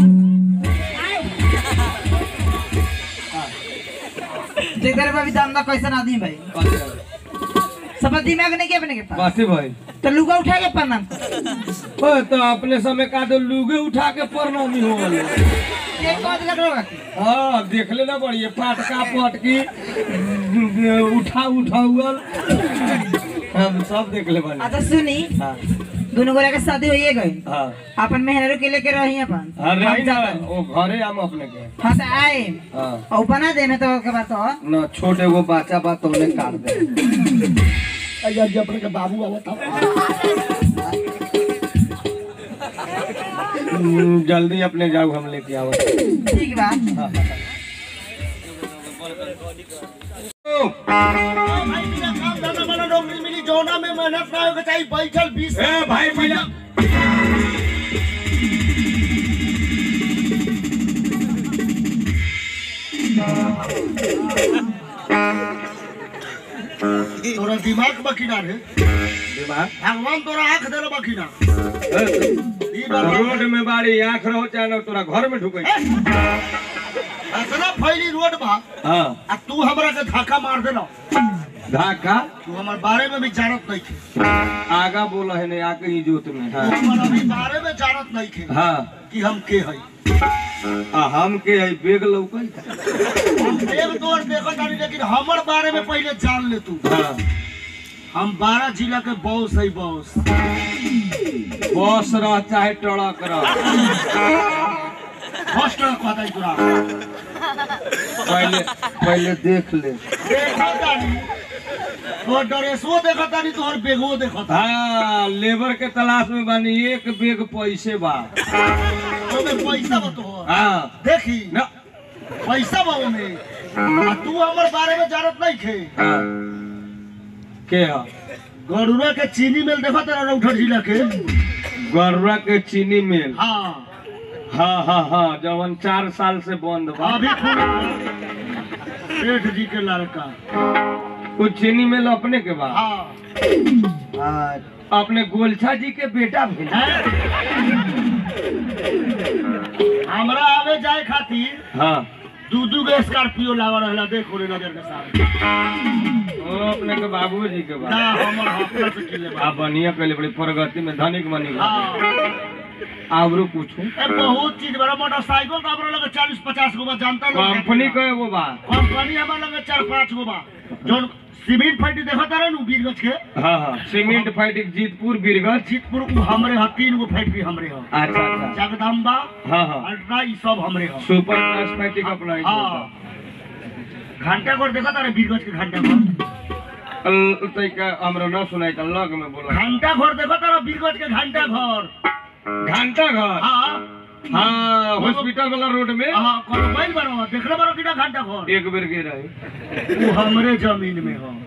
देख रहे भाभी दामदा कैसन आदमी भाई सब दिमाग नहीं के अपने के पास बासी भाई तो लुगा उठा के प्रणाम कर ओ, तो अपने समय का तो लुगे उठा के प्रणामी हो गल एक बात लग रहा हाँ देख लेना बढ़िए फाटका पटकी उठा उठा उगल हम सब देख ले बनी अच्छा सुनी हाँ दोनों गोरा के शादी होइए गई हाँ अपन मेहनरू के लेके रही अपन हाँ रही हम ना जातन। वो घरे हम अपने के हाँ तो आए हाँ और बना दे में तो के बात तो न छोटे वो बच्चा बा तो उन्हें काट दे अయ్యా जी अपने के बाबू आवत था हम्म, जल्दी अपने जाओ हम लेके आओ ठीक बा भाई बिना काम धंधा वाला नौकरी मिली जोना में मेहनत ना होके चाहिए बैठल 20 ए भाई बिना तोरा दिमाग बकिना रे दिमाग भगवान तोरा आंख देले बकिना ए, ई बार रोड में बाड़ी आंख रहो चाहे ना तोरा घर में ढुके इतना फैली रोड बा हाँ आ तू हमरा के धक्का मार देला धाका तू हमार बारे में भी जानत नहीं थे आगा बोला है नहीं आके ही जोत में तू हाँ हमार अभी बारे में जानत नहीं थे हाँ कि हम के हई आ हम के है बेग लौकल हम देव तोर देखत तानी लेकिन हमर बारे में पहले जान ले तू हाँ हम बारह जिला के बॉस है बॉस बस रह चाहे ट्रक रह फर्स्ट कहता है तोरा पहले पहले देख ले देखत तानी तोर ड्रेसो देखत तानी तोहर बेगो देखत हाँ लेबर के तलाश में बानी एक बेग पैसे बा ओमे पैसा बा तोहर हाँ देखी ना पैसा बा ओमे आ तू हमर बारे में जानत नहीं खे हाँ के है गरुड़ा के चीनी मिल देखत तारा रौठर जिला के गरुआ के चीनी मिल हाँ हाँ हाँ हाँ जवन चार साल से बंद बा अभी सेठ जी के लड़का कुछ चीनी मिल अपने के बा हाँ हाँ, अपने गोलछा जी के बेटा भी हमरा आवे जाए खातिर हाँ दू दू गो स्कॉर्पियो लावा रहला देखो रे नजर के सामने वो अपने के बाबू जी के बा ना हमर हफ्ता से किले बा आप बढ़िया कहले बड़ी प्रगति में धनिक बनी गए। हाँ आवरो पूछू ए बहुत चीज बड़ा मोटरसाइकिल तो हमरा लगे चालीस पचास गो बा जानता लोग कंपनी के वो बा कंपनी हमरा लगे चार पाँच गो बा जोन सीमेंट फैक्ट्री देखा तारे नु बीरगंज के हाँ हाँ सीमेंट फैक्ट्री जीतपुर बीरगंज जीतपुर उ हमरे ह तीन गो फैक्ट्री हमरे ह अच्छा अच्छा जगदम्बा हाँ हाँ अल्ट्रा ई सब हमरे ह सुपर प्लस फैक्ट्री का अपना हाँ घंटा घर देखा तारे बीरगंज के घंटा घर तैका हमरा ना सुनाई था लग में बोला घंटा घर देखा तारे बीरगंज के घंटा घर घंटा घर हाँ हाँ हॉस्पिटल वाला रोड में हाँ कोनो बैल बनो देखले बनो किना घंटा घर एक बेर गिर रही वो हमरे जमीन में हो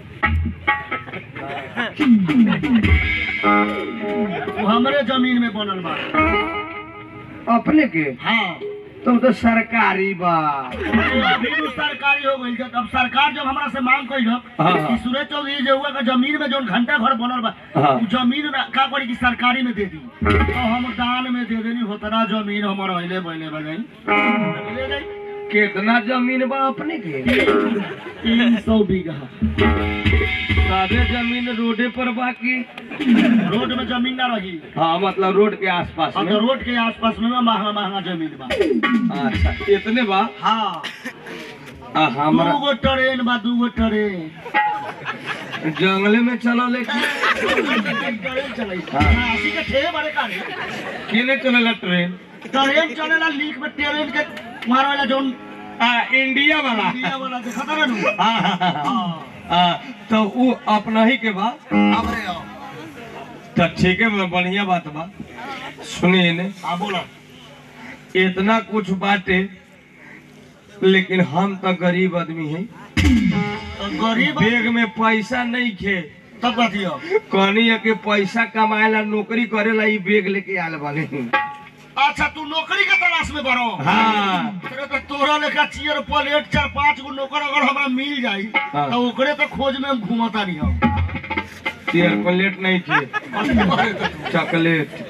वो हमरे जमीन में बनल बा अपने के हाँ तुम तो सरकारी बा अभी तो सरकारी हो गई अब सरकार जब हमरा से मांग कई हाँ, हाँ। कि सुरेश चौधरी जो हुआ का जमीन में जो घंटा घर बनल बा हाँ। उ जमीन ना- का करी कि सरकारी में दे दी तो हम दान में दे देनी होतना जमीन हमर अहिले बैले बजाई ले जाई कितना जमीन बा अपने के तीन सौ बीघा सादे जमीन रोडे पर बाकी रोड में जमीन ना रही हाँ मतलब रोड के आसपास अब में तो रोड के आसपास में महंगा महंगा जमीन बा अच्छा इतने बा हाँ आ, हमरा दू गो ट्रेन बा दू गो ट्रेन जंगले में चलो लेकिन ट्रेन चलै हाँ। अस्सी के ठेहे बड़े कारे केने चलेला ट्रेन ट्रेन चलेला लीक में ट्रेन के मार वाला जोन आ, इंडिया वाला इंडिया वाला देखा था ना नु हाँ, हाँ, हाँ, हाँ। हाँ आ, तो वो अपना ही के बा हमरे आओ तो ठीक है बा, बढ़िया बात बा सुनिए ने हाँ बोलो इतना कुछ बाटे लेकिन हम तो गरीब आदमी है तो गरीब बैग में पैसा नहीं खे तब कथियो कहनी है कि पैसा कमाएला नौकरी करेला ई बैग लेके आल बानी अच्छा तू नौकरी के तलाश में बड़ो हाँ तेरे तो तोरा लेखा चियर प्लेट चार पांच गो नौकर अगर हमरा मिल जाई हाँ। तो ओकरे तो खोज में हम घूमता नहीं हम तेर प्लेट नहीं थे चॉकलेट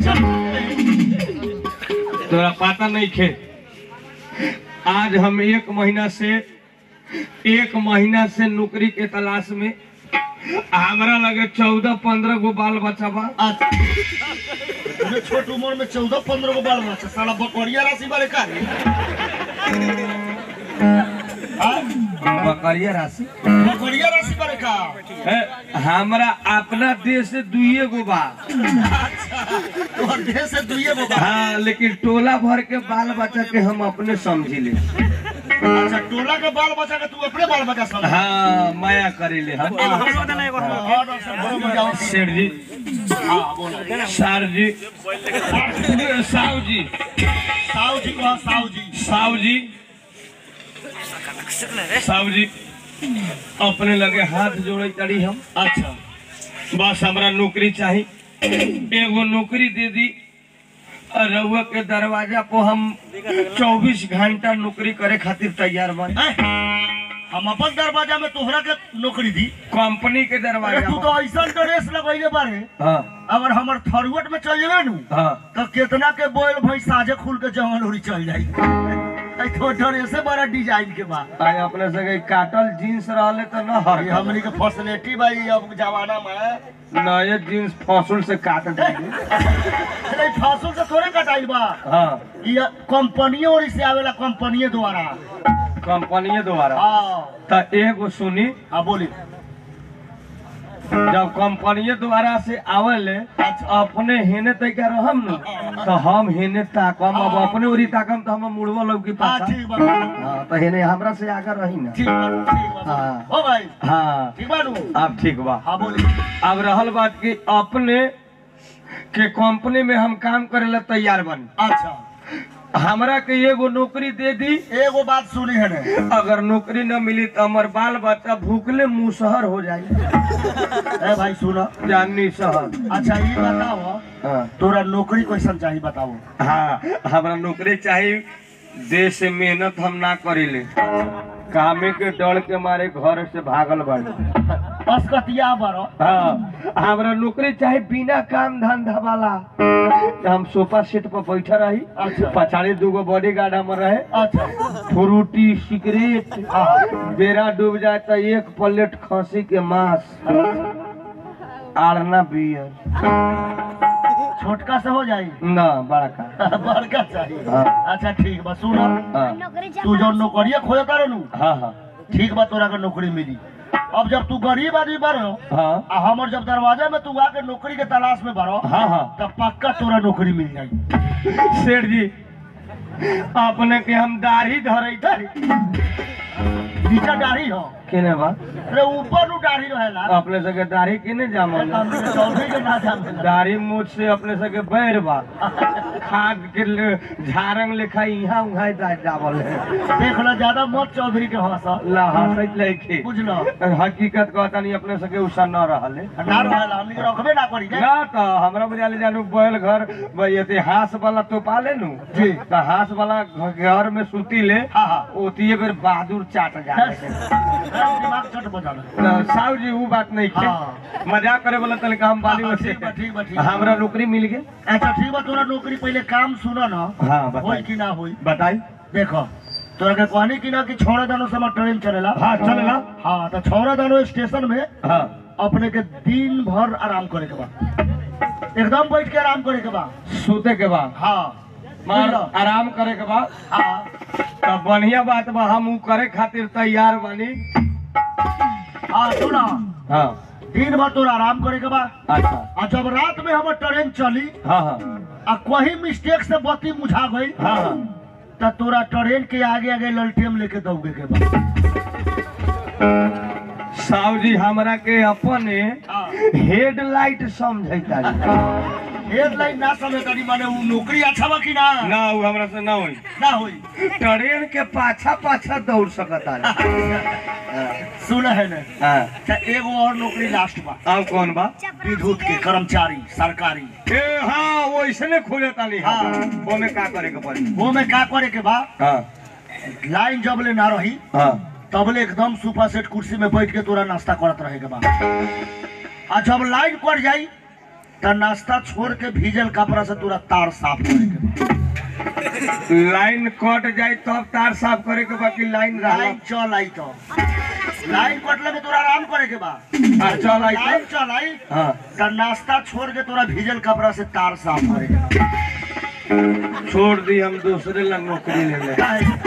तोरा पता नहीं खे आज हम एक महीना से एक महीना से नौकरी के तलाश में हमरा लगे चौदह पंद्रह गो बाल बच्चा बा अच्छा अरे छोट उम्र में चौदह पंद्रह गो बाल बच्चा साला बकरिया राशि वाले का रे हाँ? बकरिया राशि बकरिया राशि वाले का ए, हमरा अपना देश से दुइये गो बा अच्छा तोहर देह से दुइये गो बा हाँ लेकिन टोला भर के बाल बच्चा के हम अपने समझी ले अच्छा टोला के बाल बच्चा के तू अपने बाल बच्चा समझ हाँ माया करे ले हम हाँ, हाँ, डॉक्टर साहब, बड़ो मजा आवती। सेठ जी हाँ, बोलो। सर जी साहु जी साहू जी को हाँ, साहू जी साहु जी साहु जी अपने लगे हाथ जोड़े तड़ी हम अच्छा बस हमरा नौकरी चाही एगो नौकरी दे दी और रउआ के दरवाजा पर हम 24 घंटा नौकरी करे खातिर तैयार बन ए, हम अपन दरवाजा में तोहरा के नौकरी दी कंपनी के अरे दरवाजा तू पर तो ऐसा ड्रेस लगैले बारे हाँ अगर हमर थरुअट में चल जेबे नु हाँ तो कितना के बोल भाई साजे खुल के जवान उड़ी चल जाई ऐ तो ड्रेसे बड़ा डिजाइन के बा आय अपने सगे काटल जीन्स रहले तो न हर ये हमनी के फैसिलिटी भाई अब जमाना में नए जीन्स फसुल से काट दी अरे फासुल से थोड़े कटाइल बा हाँ ये कंपनी और से आवेला कंपनी द्वारा कंपनी द्वारा हाँ तो एगो सुनी हाँ बोली जब कंपनी द्वारा से आवले अपने हेने तय के रहम न तो हम हेने ताकम अब अपने ओरी ताकम तो हम मुड़वा लोग की हाँ पाछा ठीक बा हाँ तो हेने हमरा से आगे रही ना ठीक बा ठीक बा हाँ। हो भाई हाँ ठीक बा नु अब ठीक बा हाँ बोली अब रहल बात कि अपने के कंपनी में हम काम करे ला तैयार बनी अच्छा हमरा के एगो नौकरी दे दी एगो बात सुनी है ने अगर नौकरी न मिली तो हमार बाल बच्चा भूखले मुसहर हो जाए ए भाई सुनो जानी शहर अच्छा ये बताओ हाँ तोरा नौकरी कैसन चाहिए बताओ हाँ हमरा नौकरी चाहिए देश से मेहनत हम ना करीले कामे के डर के मारे घर से भागल बाड़ी असकतिया बरो हाँ हमरा नौकरी चाहे बिना काम धंधा वाला हम सोफा सेट पर बैठा रही अच्छा। पछाड़ी दूगो बॉडी गार्ड हमर रहे अच्छा फ्रूटी सिगरेट हाँ बेरा डूब जाए तो एक प्लेट खसी के मांस आड़ना बियर छोटका से हो जाई ना बड़का बड़का चाहिए हाँ। अच्छा ठीक बा सुनो हाँ तू जो नौकरिया खोजता रहनु हाँ हाँ ठीक बा तोरा के नौकरी मिली अब जब तू गरीब आदमी बनो हाँ आ हमर जब दरवाजा में तू आके नौकरी के तलाश में बनो हाँ हाँ तब पक्का तोरा नौकरी मिल जाई सेठ जी अपने के हम दाढ़ी धरे थारी नीचा दाढ़ी हो केने बा अरे ऊपर नु दाढ़ी रहेला अपने सके दाढ़ी केने जामल हमने चौधरी के ना जामेला दाढ़ी मूछ से अपने सके बैर बा खाद के ले- झारंग लेखा यहाँ उहाँ जा- जावल है देख लो ज्यादा मत चौधरी के हंस ला हंसैत लइके बुझलो हकीकत कहता नहीं अपने सके उषा न रहल है ना रहेला हमनी के रखबे ना करी ना तो हमरा बुझाले जानू बैल घर भाई इतिहास वाला तो पाले नु जी। तो हास वाला घर में सुती ले हाँ हाँ ओतिए बेर बहादुर चाट जाए दिमाग चट बजाना तो साहु जी वो बात नहीं हाँ। है मजाक करे वाला तनिका हम बाली हाँ, वैसे ठीक बा, ठीक बा, ठीक बा। हमरा नौकरी मिल गई अच्छा ठीक बा तोरा नौकरी पहले काम सुनो ना हाँ होई बताई कि ना होई बताई देखो तोरा के कहनी कि ना कि छौड़ा दानो समय ट्रेन चलेला हाँ, चलेला। हाँ तो छौड़ा दानो स्टेशन में हाँ अपने के दिन भर आराम करे के बा एकदम बैठ के आराम करे के बा सूते के बाद हाँ मार बुझलो? आराम करे के बाद हाँ तब बढ़िया बात बा हम ऊ करे खातिर तैयार बानी हाँ सुना हाँ दिन भर तोरा आराम करे के बा अच्छा आ जब रात में हमर ट्रेन चली हाँ हाँ आ कहीं मिस्टेक से बत्ती मुझा गई हाँ हाँ तो तोरा ट्रेन के आगे आगे ललटेम लेके दौड़े के बा साहु जी हमरा के अपने हाँ हेडलाइट समझैता हेडलाइन ना समझ तारी माने उ नौकरी अच्छा बा कि ना ना ऊ हमरा से ना होई ना होई ट्रेन के पाछा पाछा दौड़ सकता सुन है ना हाँ अच्छा एगो और नौकरी लास्ट बा अब कौन बा विद्युत के कर्मचारी सरकारी ए हाँ वो इसने खोले तानी हाँ हाँ। वो में का करे के पड़ी वो में का करे के बा हाँ लाइन जब ले ना रही हाँ तबले एकदम सोफा सेट कुर्सी में बैठ के तोरा नाश्ता करत रहे के बा आ जब लाइन कट जाई त नाश्ता छोड़ के भीजल कपड़ा से तोरा तार साफ करे के बा लाइन कट जाए तब तार साफ करे के बाकी लाइन रहा लाइन चल आई तो लाइन कटले में तोरा आराम करे के बा हाँ, चल आई लाइन चल आई हाँ त नाश्ता छोड़ के तोरा भीजल कपड़ा से तार साफ करे के बा छोड़ दी हम दूसरे लग नौकरी ले ले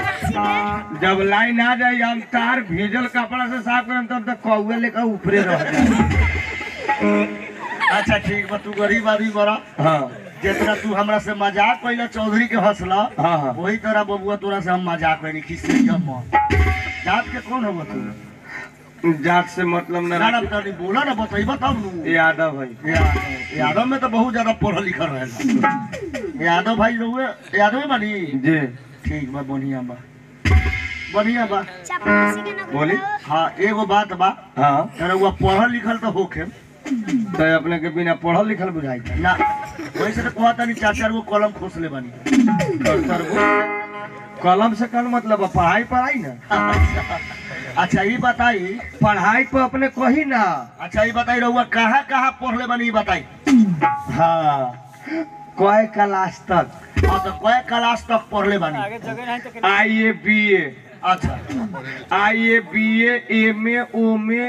जब लाइन आ जाए हम तार भीजल कपड़ा से साफ करम तब तक कौए लेकर ऊपरे रह जाए अच्छा ठीक बा तू गरीब आदमी बड़ा हाँ जितना तू हमरा से मजाक कैला चौधरी के हंसला हाँ हाँ वही तरह बबुआ तोरा से हम मजाक कैली खिस्से जम जात के कौन हो तू जात से मतलब न ना ना रखी। तनी बोला ना बताइबा तब नु यादव भाई यादव यादव में तो बहुत ज्यादा पढ़ल लिखल रहेला यादव भाई रहुए यादव ही बानी जी ठीक बा बढ़िया बा बढ़िया बा बोली हाँ एगो बात बा हाँ रहुआ पढ़ल लिखल तो होखे तो अपने के बिना पढ़ल लिखल बुझाई था ना वैसे तो कहता नहीं चार चार गो कलम खोसले बानी कर कलम से कल मतलब है पढ़ाई पढ़ाई ना अच्छा ये बताई पढ़ाई पे अपने कही ना अच्छा ये बताई रहुआ कहाँ कहाँ पढ़ले बानी ये बताई हाँ कय क्लास तक हाँ तो कए क्लास तक पढ़ले बानी आई ए बी ए अच्छा I A B A M A ओम ए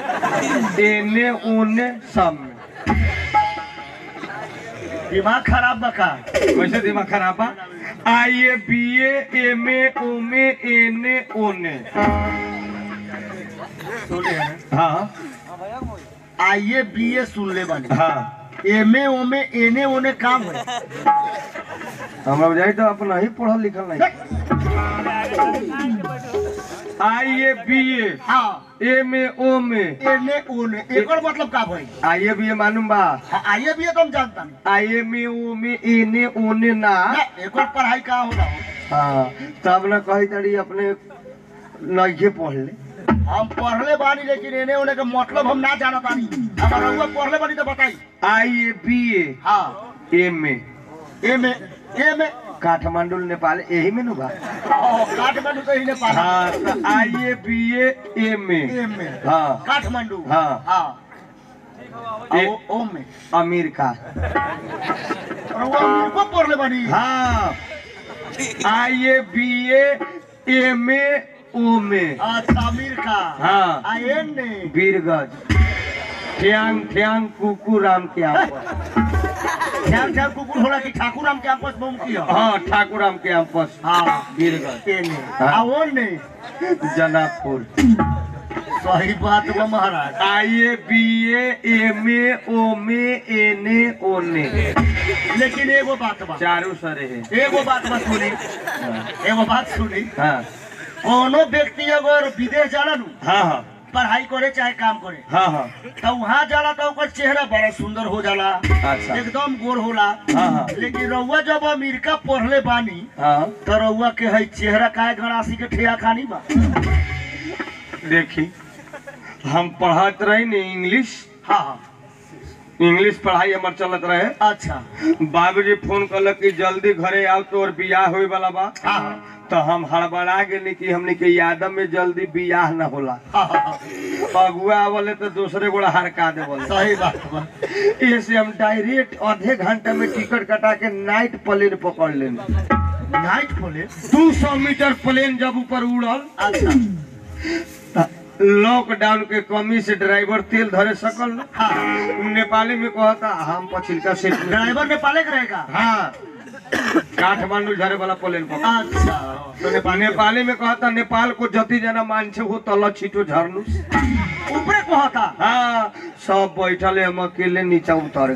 एन ए ओन ए सब में दिमाग खराब बा का वैसे दिमाग खराब बा I A B A M A ओम ए एन ए ओन ए सुने हाँ आई ए बी ए सुन ले बानी हाँ एम ए ओमे एने ओने काम है हमरा बुझाई तो अपना ही पढ़ल लिखल नहीं आई ए बी ए हाँ एम ए ओम ए एने ओने एकर मतलब का भाई आई ए बी ए मालूम बा हाँ, आई ए बी ए तो हम जानता नहीं आई एम ए ओम ए एन ए ओन ए ना ना, एकर पढ़ाई का होला हो हाँ तब न कही तड़ी अपने नइखे पढ़ ले हम पढ़ले बानी लेकिन एने ओने का मतलब हम ना जानत बानी अगर रहुआ पढ़ले बानी तो बताई आई ए बी ए हाँ एम ए एमे एमे काठमांडू नेपाल यही में नु बा ओ, काठमांडू तो ही ने पढ़ा हाँ तो आई ए बी ए एम ए एमे हाँ काठमांडू हाँ। हाँ ए- ओ ओमे अमेरिका रहुआ अमीर को पढ़ले बानी हाँ आई A B A M A ओम ए अच्छा अमीर का हाँ। आ एने वीरगंज ठ्यांग ठ्यांग कुकू राम के आपस ध्यान ध्यान कुकुर होला कि ठाकुर राम के आपस में की हो हाँ ठाकुर राम के आपस हाँ वीरगंज एने हाँ। आ ओने जनापुर सही बात बा महाराज I A B A M A ओम ए एन ए ओने लेकिन एगो बात बा चारों सरे है एगो बात बा सुनी एगो बात सुनी हाँ कोनो व्यक्ति अगर विदेश जाला नु हाँ हाँ पढ़ाई करे चाहे काम करे हाँ हाँ तो वहाँ जाला तो ओकर चेहरा बड़ा सुंदर हो जाला अच्छा एकदम गोर होला हाँ हाँ लेकिन रउआ जब अमेरिका पढ़ले बानी हाँ तो रउआ के है चेहरा काहे गणासी के ठेया खानी बा देखी हम पढ़त रही ने इंग्लिश हाँ हाँ इंग्लिश पढ़ाई हमार चलत रहे अच्छा बाबूजी फोन कलक कि जल्दी घरे आओ तोर बियाह होए वाला बा हाँ हाँ तो हम हड़बड़ा गेली कि हमने के यादव में जल्दी बियाह न होला हाँ, हाँ, अगुआ आवले तो दूसरे गोड़ा हरका दे बोले सही बात बा इससे हम डायरेक्ट आधे घंटे में टिकट कटा के नाइट प्लेन पकड़ लेनी नाइट खोले दू सौ मीटर प्लेन जब ऊपर उड़ल अच्छा लॉकडाउन के कमी से ड्राइवर तेल धरे सकल न हाँ नेपाली में कहता हम पछिलका सीट में ड्राइवर नेपाले के रहेगा हाँ काठमांडू झरे वाला प्लेन पकड़ अच्छा तो नेपाली नेपाली में कहता नेपाल को जति जना मान्छे हो तल छिटो झर्नु ऊपरे कहता हाँ सब बैठले हम अकेले नीचा उतर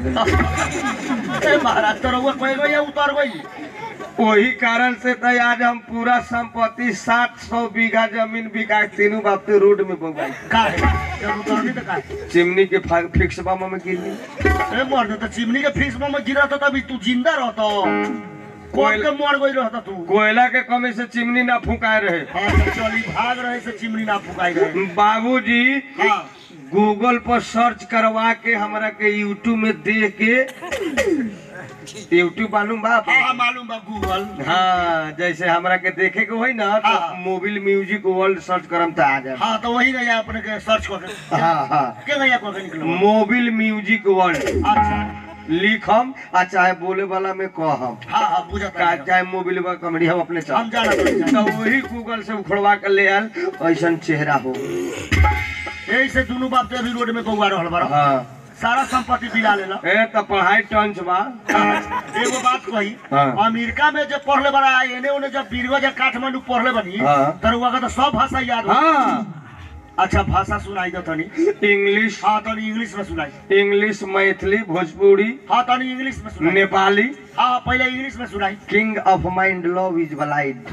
गए ए महाराज तो रउआ कहे गई उतर गई वही कारण से तो आज हम पूरा संपत्ति सात सौ बीघा जमीन बिका के तीनों बाप के रोड में बोगाई का है जब उतरनी तो का है? चिमनी के फा- फिक्स बामा में गिरनी ए मर्द तो चिमनी के फिक्स में गिरा था तभी तू जिंदा रहता कोई के मर गई रहता तू कोयला के कमी से चिमनी ना फुकाए रहे हाँ तो चली भाग रहे से चिमनी ना फुकाई गए बाबूजी हाँ गूगल पर सर्च करवा के हमरा के यूट्यूब में देख के यूट्यूब मालूम बा हाँ हाँ मालूम बा गूगल हाँ जैसे हमरा के देखे के होई ना तो हाँ। मोबाइल म्यूजिक वर्ल्ड सर्च करम तो आ जाए हाँ तो वही गया अपने के सर्च करके हाँ हाँ के गया करके निकलो मोबाइल म्यूजिक वर्ल्ड अच्छा लिखम आ चाहे बोले वाला में कहम हाँ हाँ बुझा का चाहे मोबाइल बा कमेडी हम अपने हम चल जाना तो तो वही गूगल से उखड़वा के ले आल ऐसा चेहरा हो यही से दोनों बाप तो अभी रोड में बउआ रहल बारा हाँ सारा संपत्ति बिला लेला ए तो पढ़ाई टंच बा एगो बात कही हाँ। अमेरिका में जब पढ़ले बड़ा एने ओने जब बीरवा जब काठमांडू पढ़ले बनी हाँ। तर वहाँ का तो सब भाषा याद हो हाँ अच्छा भाषा सुनाई दो तनी इंग्लिश हाँ तनी इंग्लिश में सुनाई इंग्लिश मैथिली भोजपुरी हाँ तनी इंग्लिश में सुनाई नेपाली हाँ पहले इंग्लिश में सुनाई king of mind love is blind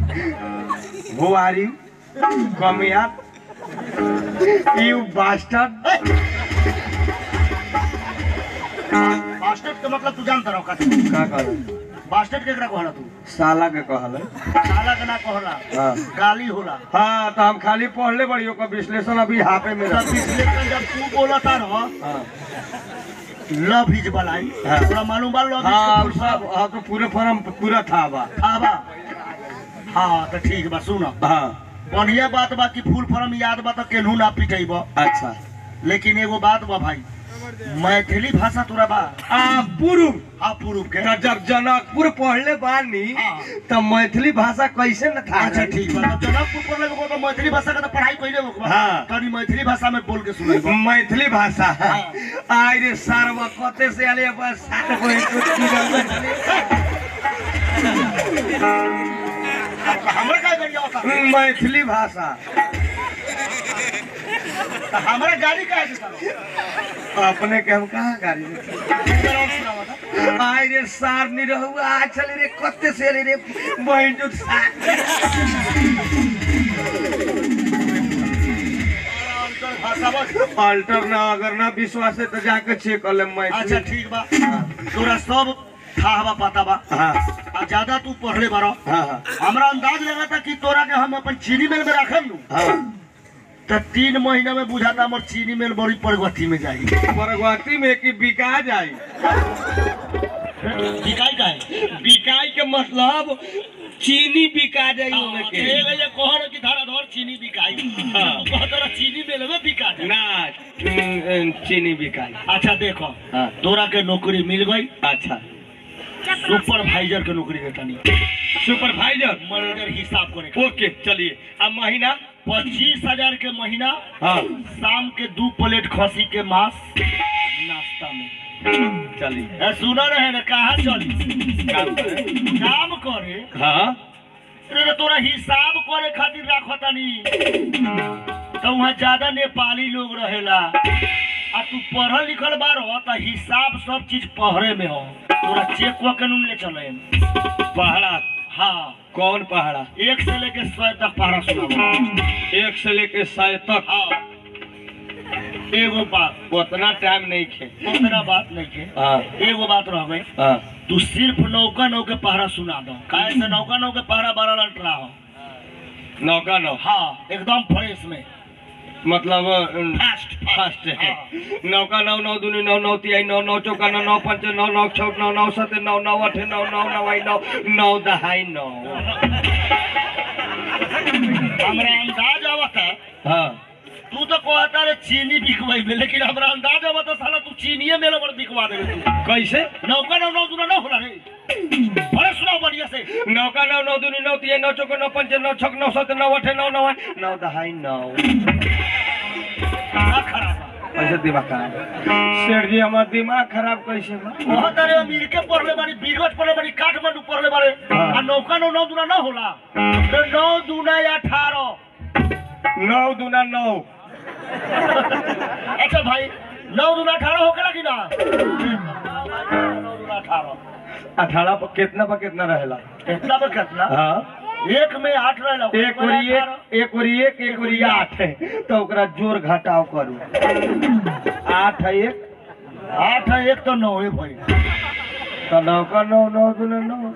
who are you come here you bastard bastard के मतलब तू जानता रहो का का कहल बास्टेट केकरा कहला तू साला के कहल साला के ना कहला हाँ गाली होला हाँ तो हम खाली पढ़ले बड़ी ओकर विश्लेषण अभी हाफे में तब रख विश्लेषण जब तू बोला था रहो हाँ लव इज बलाई हाँ। तोरा मालूम बा लव हाँ इज सब हाँ तो पूरे फॉर्म पूरा था बा हाँ बा हाँ तो ठीक बा सुनो हाँ बढ़िया बात बा कि फूल फॉर्म याद बा तो केनहू ना पिटेब अच्छा लेकिन एगो बात बा भाई मैथिली भाषा तोरा बा आ पूर्व हाँ पूर्व के तो जब जनकपुर पढ़ले बानी हाँ। तो मैथिली भाषा कैसे न था अच्छा ठीक बा तब जनकपुर पर लगो तो मैथिली भाषा का तो पढ़ाई कइले हो बा हाँ। तनी मैथिली भाषा में बोल के सुनाई मैथिली भाषा हाँ। आय रे सारवा कते से आले बस सात को एक हमरा का गाड़ी आवता मैथिली भाषा हमरा गाड़ी का है अपने के हम कहाँ गाड़ी में? आय रे सार नहीं रहू आ चले रे कते से आले रे बहन जो भाषा बस अल्टर ना अगर ना विश्वास है तो जाके चेक कर ले अच्छा मैथिली ठीक बा तोरा सब था बा पता बा हाँ आ ज्यादा तू पढ़ले बारो हाँ हाँ हमरा अंदाज लगा था कि तोरा के हम अपन चीनी मिल में रखम नु हाँ तो तीन महीना में बुझाता हमर चीनी मिल बड़ी प्रगति में जाई परगवती में कि बिका जाए बिकाई का है बिकाई के मतलब चीनी बिका जाए ओमे के ये कहर की धारा धर चीनी बिकाई हाँ। तू कहत रहा चीनी मिल में बिका जाए ना उम, चीनी बिकाई अच्छा देखो हाँ तोरा के नौकरी मिल गई अच्छा सुपरवाइजर के नौकरी देता नहीं सुपरवाइजर मैनेजर हिसाब करे के। ओके चलिए अब महीना पच्चीस हजार के महीना हाँ शाम के दो प्लेट खसी के मांस नाश्ता में चलिए ए, सुना रहे ना कहाँ चली काम करें काम करे हाँ अरे तोरा हिसाब करे खातिर राखो तनी तो वहाँ ज्यादा नेपाली लोग रहेला आ तू पढ़ल लिखल बारो तो हिसाब सब चीज पहरे में हो तोरा चेक हुआ कानून ले चले पहाड़ा हाँ कौन पहाड़ा एक से लेके सौ तक पहरा सुनाओ एक से लेके सौ तक हाँ एगो बात उतना टाइम नहीं खे उतना बात नहीं के हाँ एगो बात रह गई हाँ तू सिर्फ नौका नौ के पहरा सुना दो काहे से नौका नौ के पहरा बारह लंटरा हो नौका नौ हाँ एकदम फ्रेश में मतलब फास्ट फास्ट है नौका नौ नौ दूनी नौ नौ तिहाई नौ नौ चौका नौ नौ पंच नौ नौ छौ नौ नौ सत नौ नौ अठ नौ नौ नवाई नौ नौ दहाई नौ हमरा अंदाज आवता हाँ तू तो कहता रे चीनी बिकवाई में लेकिन हमरा अंदाज आवता साला तू चीनिये मेरे बड़ बिकवा देबे तू कैसे नौका नौ नौ दूना ना होला रे बड़े सुनाओ बढ़िया से नौका नौ नौ दूनी नौ तिहाई नौ चौका नौ पंच नौ छक नौ सत नौ अठ नौ नौ नौ दहाई नौ का खराब बा। कैसे दिमाग खराब सेठ जी हमार दिमाग खराब कैसे बा बहुत अरे अमीर के पढ़ले बारी बीगज पढ़ले बारी काठमांडू पढ़ले बारे हाँ। आ नौका नौ नौ दूना ना होला तो नौ दूना या अठारह नौ दूना नौ अच्छा भाई नौ दूना अठारह होकेला कि ना नौ दूना अठारह अठारह पर कितना पर कितना रहेला कितना पर कितना हाँ एक में आठ रहेला एक ओरी एक एक ओरी एक एक ओरी आठ है तो ओकरा जोड़ घटाव करू आठ है एक आठ है एक तो नौ है भाई तो नौ का नौ नौ दूना नौ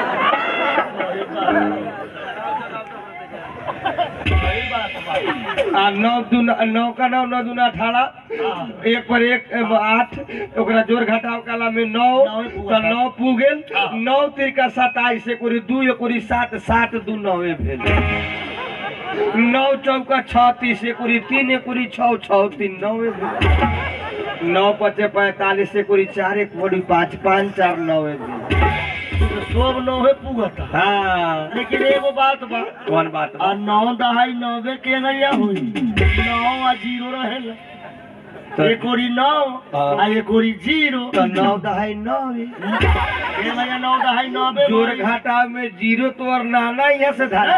सही बात है भाई। आ नौ दूना नौ का नौ नौ दूना अठारह एक पर एक एगो आठ ओकरा जोड़ घटाव काला में नौ नौ ही पूगा तो नौ पू गेल हाँ। नौ तिरका सताइस एक ओरी दू एक ओरी सात सात दू नौवे भेल नौ चौका छत्तीस एक ओरी तीन एक ओरी छौ छौ तीन नौवे भेल नौ पचे पैंतालीस एक ओरी चार एक ओरी पाँच पाँच चार नौवे भेल तो सब नौ है पुगता हाँ लेकिन एगो बात बा कौन बात बा? आ नौ दहाई नौवे के नैया हुई नौ आ जीरो रहेला तो- एक ओरी नौ हाँ। आ एक ओरी जीरो तो नौ दहाई नौवे ए भैया नौ दहाई नौवे जोड़ भाई। घाटा में जीरो तो और नाना यहाँ से धरा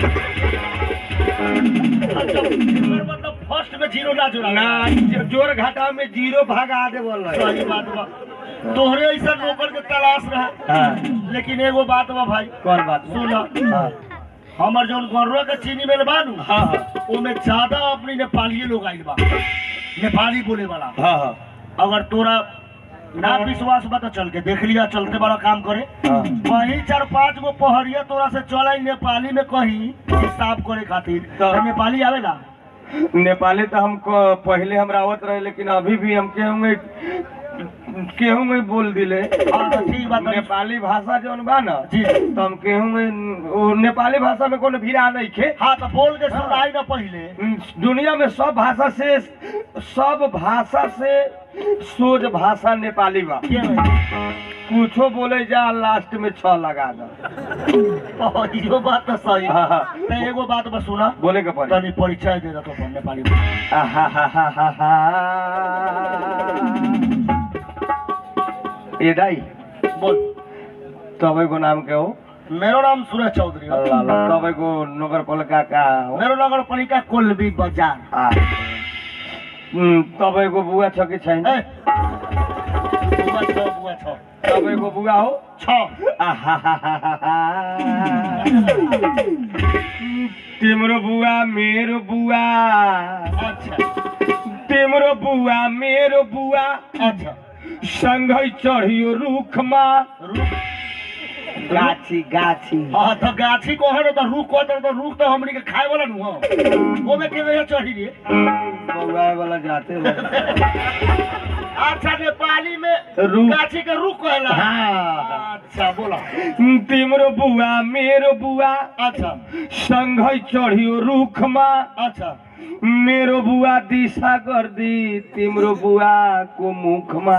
अच्छा, एकर मतलब फर्स्ट में जीरो ना जोड़ा ना जो- जोड़ घाटा में जीरो भगा दे बोल सही बात बा तोहरे ऐसा नौकर के तलाश रहा हाँ लेकिन एगो बात बा भाई कौन बात सुना हाँ हमर जौन गरुआ के चीनी मिल बानू हाँ हाँ ओमे ज्यादा अपनी नेपाली लोग आइल बा नेपाली बोले वाला हाँ हाँ अगर तोरा ना विश्वास बा तो चल के देख लिया चलते बड़ा काम करे हाँ वही चार पांच गो पहरिया तोरा से चल नेपाली में कहीं हिसाब करे खातिर तो- तो नेपाली आवेला नेपाली तो हम क- पहले हम रावत रहे लेकिन अभी भी हम केहू में केहू में बोल दिले हाँ तो ठीक बात नेपाली भाषा जौन बा ना जी तो हम केहू में वो नेपाली भाषा में कोनो भीड़ा नहीं खे हाँ तो बोल के सुनाई ना पहले दुनिया में सब भाषा से सब भाषा से सोज भाषा नेपाली बा के भाई? कुछो बोले जा लास्ट में छ लगा दो ओ, इहो बात तो सही हाँ, हाँ। तो एगो बात बस सुना बोले के पड़े तनी परिचय दे दो तो नेपाली में ए दाई बोल तपाईँको नाम के हो मेरो नाम सुरेश चौधरी हो ल, ल, तपाईँको नगरपालिका कहाँ हो मेरो नगरपालिका कोल्बी बजार आ, उम्, तपाईँको बुवा छ कि छैन ए, बुवा छ बुवा छ तपाईँको बुवा हो छ आहाहाहाहा। तिम्रो बुवा मेरो बुवा अच्छा तिम्रो बुवा मेरो बुवा अच्छा सँगै चढियो रुखमा रुख गाछी गाछी हाँ तो गाछी को है तो रुख को तो रुख तो हमनी के खाए वाला नु हो ओमे के वजह चढ़ी रे बौआए वाला जाते हो अच्छा नेपाली में रुख। गाछी के रुख कहला हाँ। अच्छा बोला तिम्रो बुवा मेरो बुवा अच्छा सँगै चढियो रुखमा अच्छा मेरो बुवा दिशा गर्दी तिम्रो बुवाको मुखमा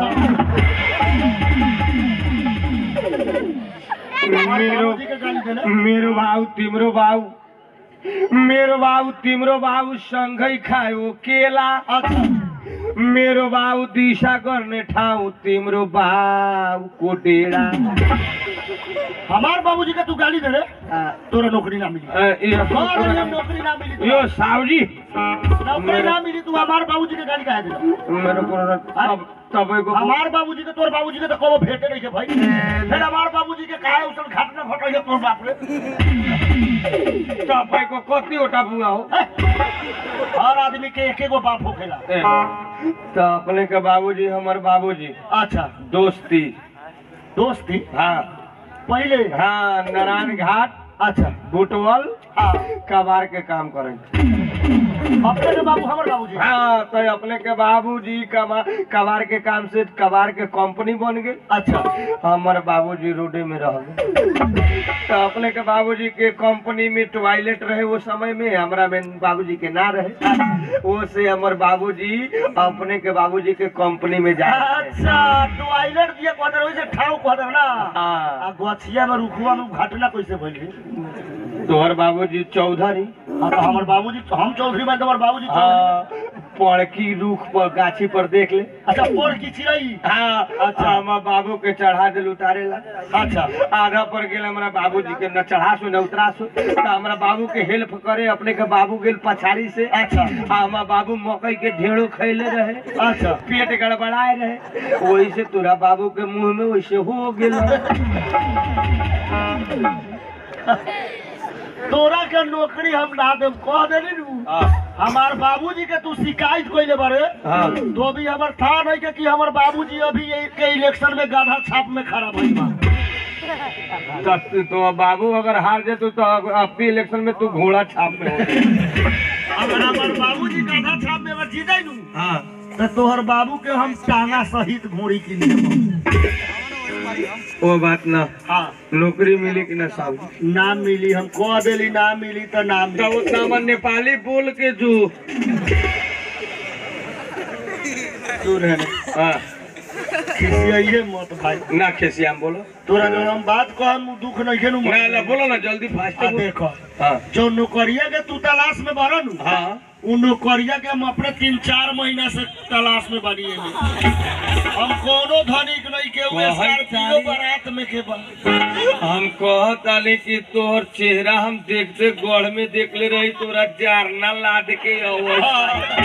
मेरो बाबूजी के गाली देले मेरो भाउ तिम्रो भाउ मेरो भाउ तिम्रो भाउ सँगै खायो केला अच्छा मेरो बाबू दिशा गर्ने ठाउँ तिम्रो बाबु कोटेडा हमार बाबूजी के तू गाली दे रे तोरा नौकरी ना मिली अ, यो- हाँ, रे, नौकरी ना मिली तोरा। यो साउजी नौकरी ना मिली तू हमार बाबूजी के गाली काहे दे मेरो कुरो तब तपाईँको हमार बाबूजी के तोर बाबूजी के तो कबो भेटे नहीं के भाई फिर हमार बाबूजी के काहे उसल घाट में फटो ये तोर बाप रे तपाईँको कतिवटा बुवा हो हर आदमी के एक एगो बाप होखेला ए, तो अपने के बाबूजी हमर बाबूजी अच्छा दोस्ती दोस्ती हाँ पहले हाँ नारायण घाट अच्छा बुटवल हाँ कबार के काम करें अपने के बाबू हमर बाबूजी हाँ तो अपने के बाबूजी कमा कबार के काम से कबार के कंपनी बन गई अच्छा हमर बाबूजी रोडे में रह गए तो अपने के बाबूजी के कंपनी में टॉयलेट रहे वो समय में हमरा में बाबूजी के ना रहे वो से हमर बाबूजी अपने के बाबूजी के कंपनी में जा अच्छा टॉयलेट दिए क्वार्टर वैसे ठाव क्वार्टर ना हाँ आ गछिया में रुखुआ में घटना कैसे भइल तोहर बाबूजी चौधरी हाँ तो हमर बाबूजी हम चौधरी में हमर बाबूजी चौधरी हाँ पड़की रूख पर गाछी पर देख ले अच्छा पोर की चिड़ई हाँ अच्छा हमार बाबू के चढ़ा दिल उतारे ला अच्छा आधा पर गेल हमरा बाबूजी के न चढ़ा सो न उतरा सो तो हमरा बाबू के हेल्प करे अपने के बाबू गेल पछाड़ी से अच्छा आ हमार बाबू मकई के ढेड़ो खैले रहे अच्छा पेट गड़बड़ाए रहे वही से तोरा बाबू के मुंह में वैसे हो गेल तोरा के नौकरी हम ना देम कह देली नु हमार बाबूजी के तू शिकायत कइले बारे हाँ तो भी हमर था नहीं के कि हमर बाबूजी अभी ये के इलेक्शन में गाधा छाप में खड़ा भइल बा तो, तो बाबू अगर हार जेतु तो अपनी इलेक्शन में तू घोड़ा छाप में हो अगर हमर बाबूजी गाधा छाप में अगर जीत जाई नु हाँ तो तोहर बाबू के हम टांगा सहित घोड़ी की लिए वो बात ना हाँ नौकरी मिली कि ना साहब ना मिली हम कह देली ना मिली तो ना तो मिली उतना मन नेपाली बोल के जो तू रहने हाँ खिसियाइए मत भाई ना खेसियाम बोलो तोरा जो हम बात कहम उ दुख नहीं के नु ना ना बोलो ना जल्दी फास्ट आ देखो हाँ जो नौकरिया के तू तलाश में बारा नु हाँ उ नौकरिया के हम अपने तीन चार महीना से तलाश में बानी एमे। हम कोनो धनिक नहीं के हुए बहुत स्कॉर्पियो सारी- बारात में के बा हम कहताली कि तोहर चेहरा हम देखते गढ़ में देख ले रही तोरा जारना लाद के अवस्था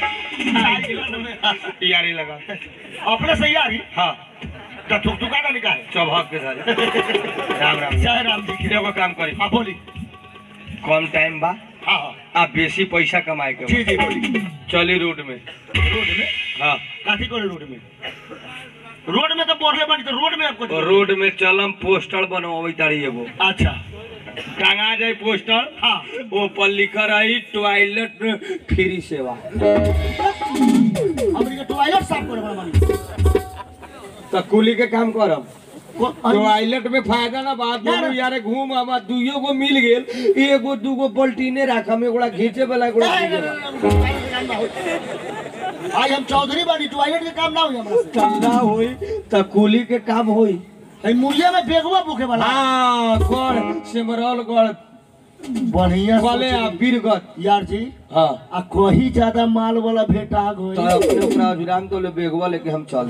यारी लगा अपने से यारी हाँ तो थुक थुका ना निकाल चौभाग के साथ राम राम जय राम जी की एगो काम करी हाँ बोली कम टाइम बा हाँ हाँ आ बेसी पैसा कमाए के जी बा। जी बोली चली रोड में रोड में हाँ काठी करे रोड में रोड में तो बोरले बनी तो रोड में आपको तो रोड में चलम पोस्टर बनवाई तारी एगो अच्छा टांगा जाए पोस्टर हाँ वो पर लिखा रही टॉयलेट फ्री सेवा हमनी के टॉयलेट साफ करे वाला बनी तो कुली के काम करब को- टॉयलेट में फायदा ना बात दोनों यारे घूम आवा दुइयो को मिल गेल एगो दूगो पलटीने राखम एगोड़ा घींचे वाला एगोड़ा नहीं, खींचे नहीं, वाला। नहीं, नहीं, काम ना होई। आज हम चौधरी बनी टॉयलेट के काम ना हुई हमरा से ठंडा होई तो कुली के काम होई है मुर्गिया में बेगवा भूखे वाला हाँ गढ़ सिमरौल गढ़ बढ़िया कले आ सोची। बीरगत यार जी हाँ आ कहीं ज्यादा माल वाला भेटा गई तो अपने ओकरा विराम तो ले बेगवा लेके हम चल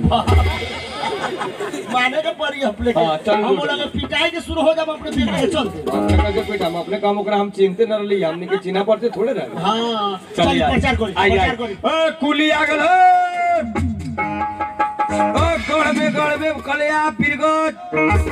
माने के पड़ी अपने के हाँ, चल, हम चल। बोला कि पिटाई के शुरू हो जब अपने बेटे के चल दे अपने का जो पेट हम अपने काम ओकरा हम चिंते न रही हमने के चिन्हा पड़ते थोड़े रहे हाँ चलिए, चल आइए। प्रचार करी आइए, प्रचार आइए। करी ए, कुली आ गल ओ गढ़ में गढ़ में कलिया पीरगत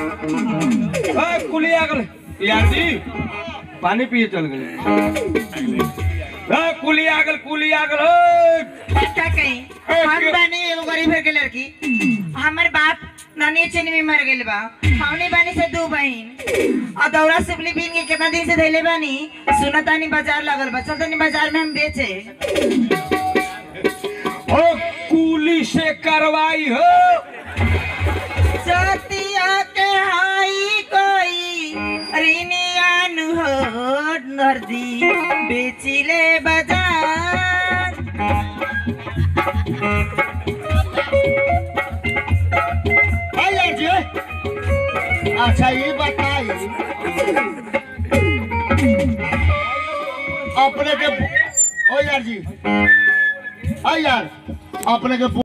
ए कुली आ गल यार जी पानी पिए चल गए ए कुली आ गल कुली आ गल ए! का कहीं हम बानी एगो गरीब घर के लड़की हमर बाप नानी चीनी में मर गेल बा हमनी बानी से दू बहन और दौरा सुपली बीन के कितना दिन से धैले बानी सुनतानी बाजार लगल बा चलतानी बाजार में हम बेचे ओ कुली से करवाई हो सतिया के हाई कोई रिनियान हो नर्दी बेचिले बाजार हाँ यार जी अच्छा ये बताई अपने के ओ यार जी हाँ यार अपने के